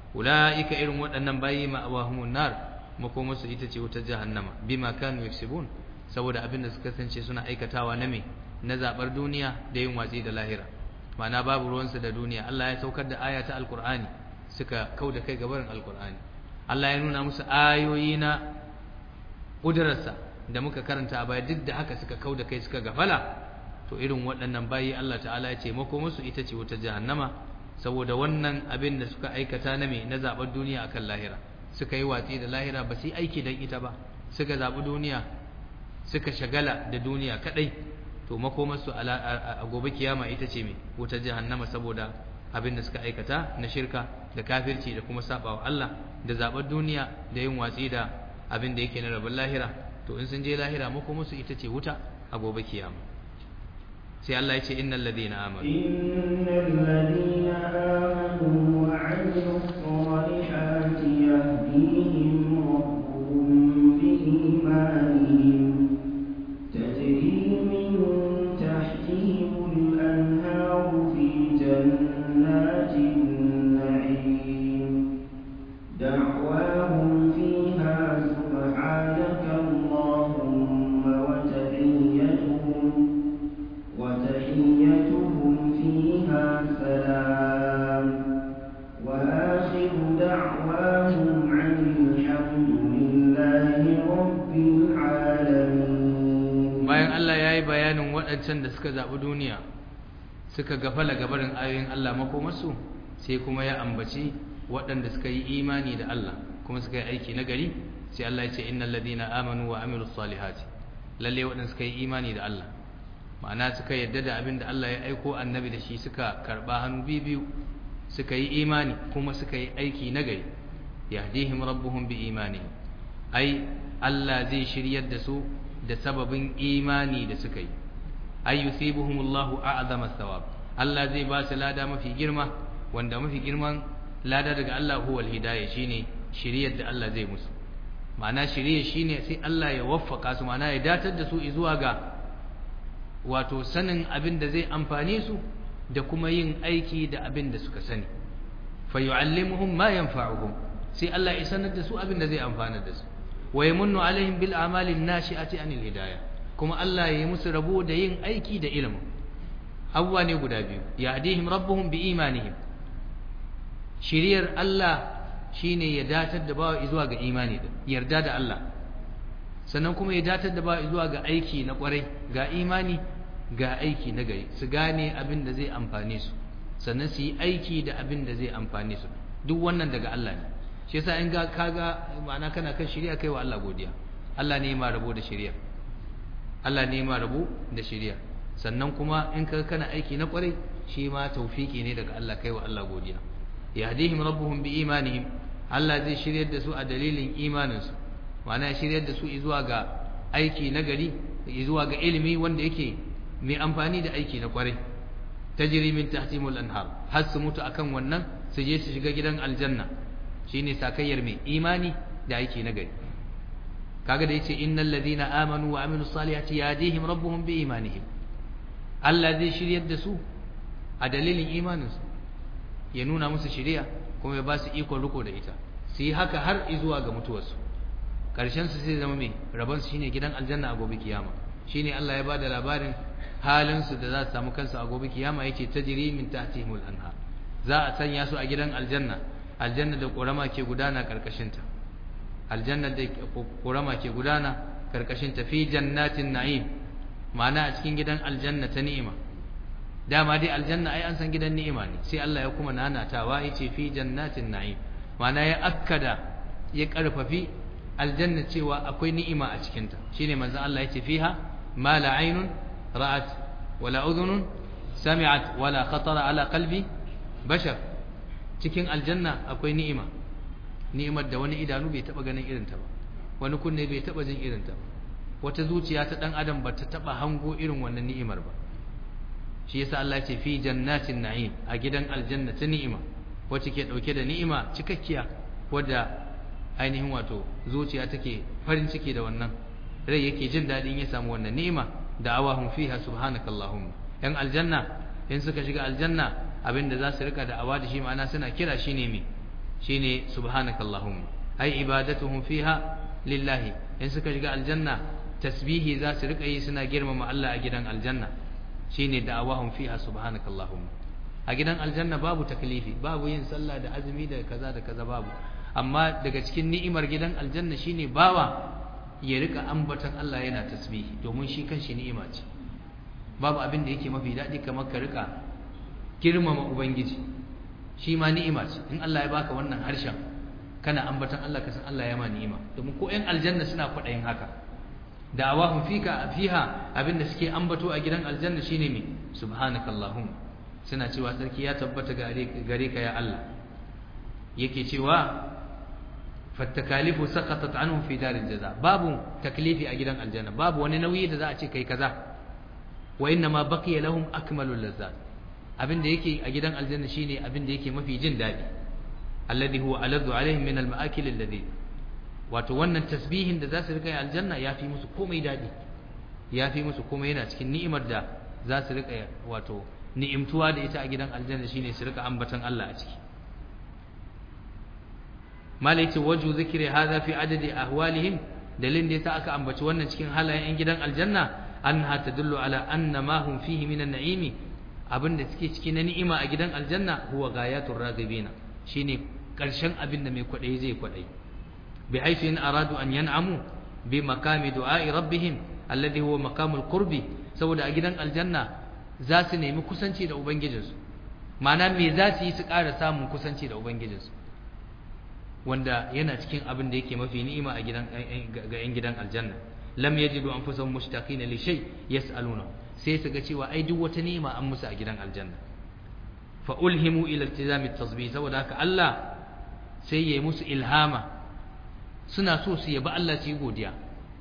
ulaika irin waɗannan bayi ma'awahumun nar makomarsu ita ce wutar jahannama bima kanu yaksubun saboda abin da suka kasance suna aikatawa na me na zabar duniya da yin watsi da lahira ma'ana babu ruwansu da duniya Allah ya saukar da aya ta alqur'ani suka kauda kai gabarin alqur'ani Allah ya nuna musu ayoyi na ƙudurarsa da muka karanta a baya duk da haka suka kauda kai suka gafala to irin waɗannan bayi Allah ta'ala ya ce mako musu ita ce wutar jahannama saboda wannan abin da suka aikata na me na zaɓar duniya akan lahira suka yi watsi da lahira ba su yi aiki don ita ba suka zaɓi duniya suka shagala da duniya kaɗai to makomarsu a gobe kiyama ita ce me wutar jahannama saboda abin da suka aikata na shirka da kafirci da kuma saba wa Allah da zaɓar duniya da yin watsi da abin da yake na rabin lahira to in sun je lahira makomarsu ita ce wuta a gobe kiyama sai Allah ya ce innal ladina amanu innal ladina amanu wa 'amilus salihati yahdihim rabbuhum bi imanihim tajri min tahtihim al-anharu fi jannatin na'im da'wahum fiha subhanaka allahumma wa tahiyyatuhum وتحيتهم فيها سلام وآخر دعواهم عن الحمد لله رب العالمين bayan Allah ya yi bayanin waɗancan da suka zaɓi duniya suka gafala gabarin ayoyin Allah makomarsu sai kuma ya ambaci waɗanda suka yi imani da Allah kuma suka yi aiki na gari sai Allah ya ce innal ladina amanu wa amilus salihati lalle waɗanda suka yi imani da Allah ma'ana suka yadda da abin da Allah ya aiko annabi da shi suka karba hannu biyu suka yi imani kuma suka yi aiki nagari yahdihim rabbuhum bi imani ai Allah zai shiryar da su da sababin imani da suka yi ay yusibuhumullahu a'zama thawab Allah zai ba su lada mafi girma wanda mafi girman lada daga Allah huwal hidayah shine shiryar da Allah zai musu ma'ana shirye shine sai Allah ya waffaka su ma'ana ya datar da su zuwa ga wato sanin abin da zai amfane su da kuma yin aiki da abin da suka sani fa yu'allimuhum ma yanfa'uhum sai Allah ya sanar da su abin da zai amfana da su wa yamunnu alaihim bil a'mali nashi'ati anil hidayah kuma Allah ya yi musu rabo da yin aiki da ilimin abuwa ne guda biyu yahdihim rabbuhum bi imanihim shiriyar Allah shine ya datar da bawa zuwa ga imani da yarda da Allah sannan kuma ya datar da bawa zuwa ga aiki na kwarai ga imani ga aiki na gari su gane abin da zai amfane su sannan su yi aiki da abin da zai amfane su duk wannan daga Allah ne shi yasa in ga kaga ma'ana kana kan shari'a kai wa Allah godiya Allah ne ma rabo da shari'a Allah ne ma rabo da shari'a sannan kuma in ka kana aiki na kwarai shi ma tawfiki ne daga Allah kai wa Allah godiya yahdihim rabbuhum bi imanihim Allah zai shiryar da su a dalilin imaninsu ma'ana ya shiryar da su zuwa ga aiki na gari zuwa ga ilimi wanda yake mai amfani da aiki na kwarai tajri min tahtimul anhar har su mutu akan wannan su je su shiga gidan aljanna shine sakayyar mai imani da aiki na gari kaga da yace innal ladina amanu wa amilus salihati yahdihim rabbuhum bi imanihim Allah zai shiryar da su a dalilin imaninsu ya nuna musu shiriya kuma ya ba su ikon riko da ita su yi haka har zuwa ga mutuwarsu ƙarshen su sai zama mai rabon su shine gidan aljanna a gobe kiyama shine Allah ya bada labarin halin su da za su samu kansu a gobe kiyama yake tajri min tahtihimul anhar za a sanya su a gidan aljanna aljanna da ƙorama ke gudana karkashin ta aljanna da ƙorama ke gudana karkashin ta fi jannatin na'im ma'ana a cikin gidan aljanna ta ni'ima dama dai aljanna ai an san gidan ni'ima ne sai Allah ya kuma nanatawa yace fi jannatin na'im ma'ana ya akkada ya karfafi aljanna cewa akwai ni'ima a cikin ta shine manzon Allah yace fiha ma la aynun ra'at wala udhunun sami'at wala khatara ala qalbi bashar cikin aljanna akwai ni'ima ni'imar da wani idanu bai taba ganin irin ta ba wani kunne bai taba jin irin ta ba wata zuciya ta dan adam ba ta taba hango irin wannan ni'imar ba shi yasa Allah ce fi jannatin na'im a gidan aljanna ta ni'ima wacce ke dauke da ni'ima cikakkiya wadda ainihin wato zuciya take farin ciki da wannan rai yake jin dadin ya samu wannan ni'ima da awahum fiha subhanakallahumma yan aljanna in suka shiga aljanna abinda za su rika da awa da shi ma'ana suna kira shine me shine subhanakallahumma ai ibadatuhum fiha lillahi in suka shiga aljanna tasbihi za su rika yi suna girmama Allah a gidan aljanna shine da'awahum fiha subhanakallahumma a gidan aljanna babu taklifi babu yin sallah da azumi da kaza da kaza babu amma daga cikin ni'imar gidan aljanna shine bawa ya rika ambaton Allah yana tasbihi domin shi kanshi ni'ima ce babu abin da yake mafi daɗi kamar ka rika girmama ubangiji shi ma ni'ima ce in Allah ya baka wannan harshen kana ambaton Allah ka san Allah ya ma ni'ima domin ko ƴan aljanna suna kwaɗayin haka da'awahum fika fiha abinda suke ambato a gidan aljanna shine me subhanakallahumma suna cewa sarki ya tabbata gare ka ya Allah yake cewa fattakalifu saqatat anhum fi daril jaza babu taklifi a gidan aljanna babu wani nauyi da za a ce kai kaza wa inna ma baqiya lahum akmalul lazzat abin da yake a gidan aljanna shine abin da yake mafi jin dadi alladhi huwa aladdu alaihim min almaakil alladhi wato wannan tasbihin da za su rika yi aljanna ya fi musu komai dadi ya fi musu komai yana cikin ni'imar da za su rika wato ni'imtuwa da ita a gidan aljanna shine su rika ambatan Allah a ciki mala yace waju zikri hadha fi adadi ahwalihim dalilin da yasa aka ambaci wannan cikin halayen yan gidan aljanna annaha tadullu ala anna ma hum fihi min an-na'imi abinda suke ciki na ni'ima a gidan aljanna huwa ghayatur raghibina shine karshen abin da mai kwadai zai kwadai bi haythu in aradu an yan'amu bi makami du'a'i rabbihim alladhi huwa maqamul qurbi saboda a gidan aljanna za su nemi kusanci da ubangijinsu ma'ana me za su yi su ƙara samun kusanci da ubangijinsu wanda yana cikin abin da yake mafi ni'ima a gidan ga 'yan gidan aljanna lam yajidu anfusahum mushtaqina li shay yas'aluna sai su ga cewa ai duk wata ni'ima an musu a gidan aljanna fa ulhimu ila iltizami tasbih saboda haka Allah sai yayi musu ilhama suna so su yabi Allah su yi godiya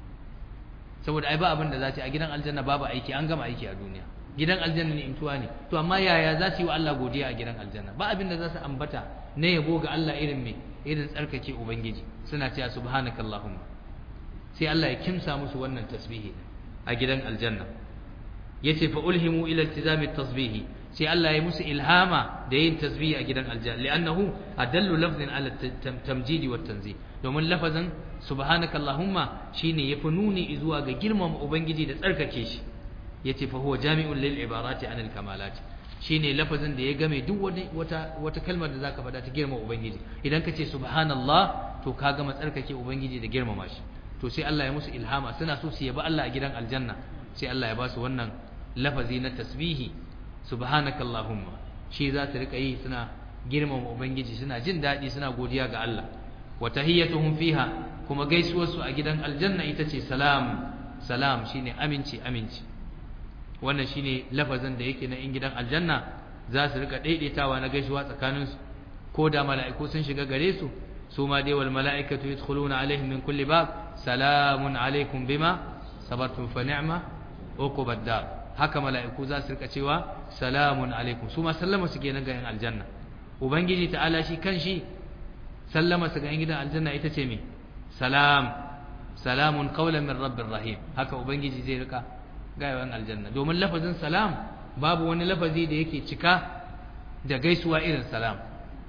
saboda ai ba abin da za su a gidan aljanna babu aiki an gama aiki a duniya gidan aljanna ne imtuwa ne to amma yaya za su yi wa Allah godiya a gidan aljanna ba abin da za su ambata na yabo ga Allah irin me irin tsarkake ubangiji suna cewa subhanakallahumma sai Allah ya kimsa musu wannan tasbihi a gidan aljanna yace fa ulhimu ila iltizami tasbihi sai Allah ya musu ilhama da yin tasbihi a gidan aljanna li'annahu adallu lafzin ala tamjidi wat tanzih domin lafazin subhanakallahumma shine yafi nuni zuwa ga girmama ubangiji da tsarkake shi yace fa huwa jami'un lil ibarati anil kamalat shine lafazin da ya game duk wata wata kalmar da zaka faɗa ta girmama ubangiji idan ka ce subhanallah to ka gama tsarkake ubangiji da girmama shi to sai Allah ya musu ilhama suna so su yabi Allah a gidan aljanna sai Allah ya ba su wannan lafazi na tasbihi subhanakallahumma shi za su rika yi suna girmama ubangiji suna jin daɗi suna godiya ga Allah wa tahiyyatuhum fiha kuma gaisuwar su a gidan aljanna ita ce salam salam shine aminci aminci wannan shine lafazin da yake na in gidan aljanna za su rika daidaitawa na gaisuwa tsakaninsu ko da mala'iku sun shiga gare su su ma dai wal mala'ikatu yadkhuluna alaihim min kulli bab salamun alaikum bima sabartum fa ni'ma uqubad dar haka mala'iku za su rika cewa salamun alaikum su ma sallama su kenan ga yan aljanna ubangiji ta'ala shi kanshi sallama su ga yan gidan aljanna ita ce me salam salamun qawlan min rabbir rahim haka ubangiji zai rika ga yan aljanna domin lafazin salam babu wani lafazi da yake cika da gaisuwa irin salam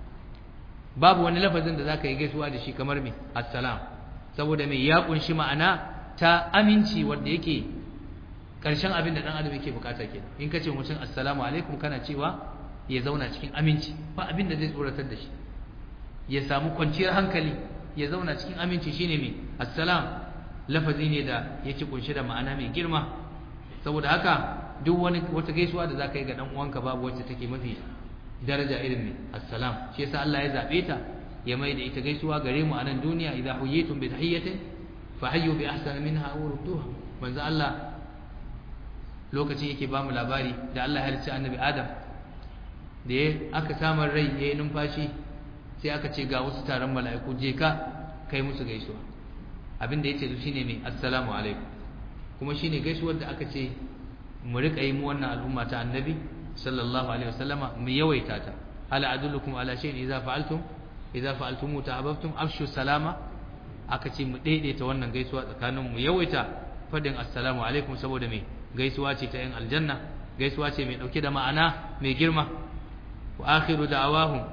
babu wani lafazin da zaka yi gaisuwa da shi kamar me assalam saboda me ya kunshi ma'ana ta aminci wanda yake karshen abin da dan adam yake bukata ke in kace mutum assalamu alaikum kana cewa ya zauna cikin aminci ba abin da zai tsoratar da shi ya samu kwanciyar hankali ya zauna cikin aminci shine me assalam lafazi ne da yake kunshi da ma'ana mai girma saboda haka duk wani wata gaisuwa da zaka yi ga dan uwanka babu wacce take mafi daraja irin ne assalam shi yasa Allah ya zabe ta ya mai da ita gaisuwa gare mu a nan duniya idza huyitum bi tahiyyatin fa hayyu bi ahsani minha aw rudduha manzo Allah lokacin yake ba mu labari da Allah ya halicci annabi Adam da ya aka samun rai yayin numfashi sai aka ce ga wasu taron mala'iku je ka kai musu gaisuwa abin da yace shine me assalamu alaikum kuma shine gaisuwar da aka ce mu rika yi mu wannan al'umma ta annabi sallallahu alaihi wasallama mu yawaita ta ala adullukum ala shay'in idza fa'altum idza fa'altum ta'abbtum afshu salama aka ce mu daidaita wannan gaisuwa tsakanin mu yawaita fadin assalamu alaikum saboda me gaisuwa ce ta yan aljanna gaisuwa ce mai dauke da ma'ana mai girma wa akhiru da'awahum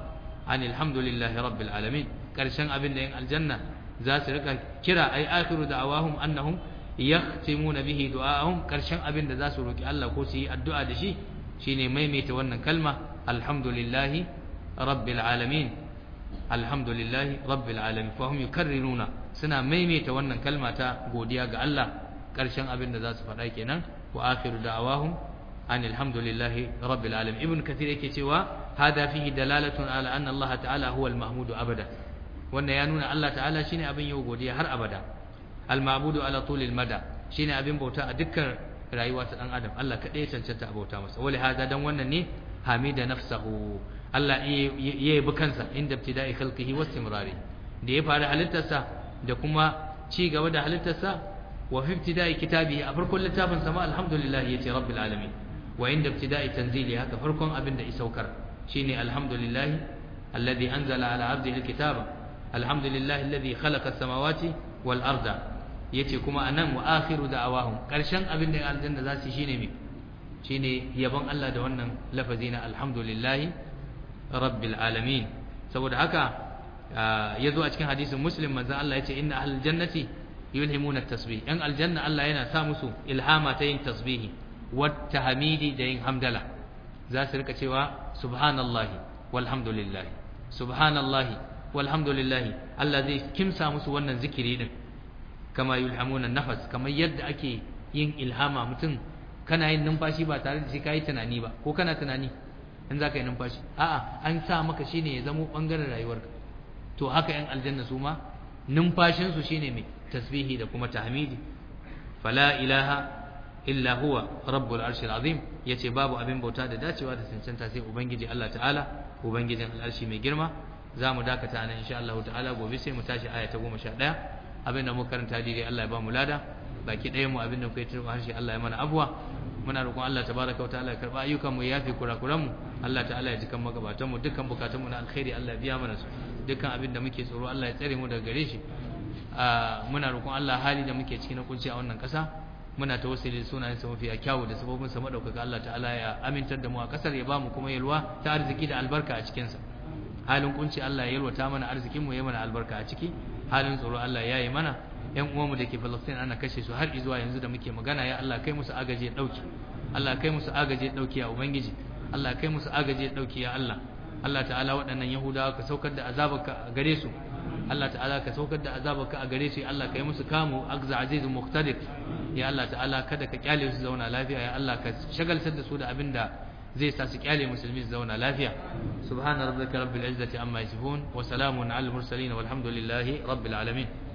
anil hamdulillahi rabbil alamin karshen abin da yin aljanna za su rika kira ai akhiru da'awahum annahum yahtimuna bihi du'aahum karshen abin da za su roki Allah ko su yi addu'a da shi shine maimaita wannan kalma alhamdulillahi rabbil alamin alhamdulillahi rabbil alamin fa hum yukarriruna suna maimaita wannan kalma ta godiya ga Allah karshen abin da za su faɗa kenan wa akhiru da'awahum anil hamdulillahi rabbil alamin ibn kathir yake cewa hada fihi dalalatun ala anna Allah ta'ala huwa al-mahmudu abada wannan ya nuna Allah ta'ala shine abin yau godiya har abada al-ma'budu ala tulil mada shine abin bauta a dukkan rayuwa ta dan adam Allah kadai ya cancanta a bauta masa wali hada dan wannan ne hamida nafsahu Allah ya yabi kansa inda ibtida'i khalqihi wa istimrari da ya fara halittarsa da kuma ci gaba da halittarsa wa fi ibtida'i kitabihi a farkon littafin sama alhamdulillah yace rabbil alamin wa inda ibtida'i tanzili haka farkon abin da isaukar shine alhamdulillah alladhi anzala ala 'abdihi alkitaba alhamdulillah alladhi khalaqa as-samawati wal arda yace kuma anan wa akhiru da'awahum karshen abin da aljanna za su shine me shine yabon Allah da wannan lafazi na alhamdulillah rabbil alamin saboda haka yazo a cikin hadisin muslim manzo Allah yace inna ahlul jannati yulhimuna at-tasbih yan aljanna Allah yana sa musu ilhama ta yin tasbihi wa tahmidi da yin hamdala za su rika cewa subhanallahi walhamdulillah subhanallahi walhamdulillah Allah zai kimsa musu wannan zikiri din kama yulhamuna nafas kamar yadda ake yin ilhama mutum kana yin numfashi ba tare da shi kai tunani ba ko kana tunani in zaka yi numfashi a'a an sa maka shine ya zamo bangaren rayuwarka to haka yan aljanna su ma numfashin su shine mai tasbihi da kuma tahmidi fala ilaha illa huwa rabbul arshil azim yace babu abin bauta da dacewa da cancanta sai ubangiji Allah ta'ala ubangijin al'arshi mai girma zamu dakata nan insha Allah ta'ala gobe sai mu tashi aya ta 11 abin da muka karanta dai Allah ya ba mu lada baki ɗaya mu abin da kai turba harshe Allah ya mana abuwa muna roƙon Allah tabaraka wa ta'ala ya karba ayyukan mu ya yafi kurakuran mu Allah ta'ala ya jikan magabatan mu dukkan bukatun mu na alkhairi Allah ya biya mana su dukkan abin da muke tsoro Allah ya tsare mu daga gare shi muna roƙon Allah hali da muke ciki na kunci a wannan ƙasa muna tawassuli da sunayen sa mafiya kyawu da sabobin sa madaukaka Allah ta'ala ya amintar da mu a ƙasar ya ba mu kuma yalwa ta arziki da albarka a cikin sa halin kunci Allah ya yalwata mana arzikin mu ya mana albarka a ciki halin tsoro Allah ya yi mana yan uwanmu da ke Palestine ana kashe su har zuwa yanzu da muke magana ya Allah kai musu agaje dauki Allah kai musu agaje dauki ya ubangiji Allah kai musu agaje dauki ya Allah Allah ta'ala waɗannan Yahudawa ka saukar da azabarka a gare su Allah ta'ala ka saukar da azabarka a gare su Allah kai musu kamu agza azizun muqtadir ya Allah ta'ala kada ka kyale su zauna lafiya ya Allah ka shagaltar da su da abinda zai sa su kyale musulmi su zauna lafiya subhana rabbika rabbil izzati amma yasifun wa salamun alal mursalin walhamdulillahi rabbil alamin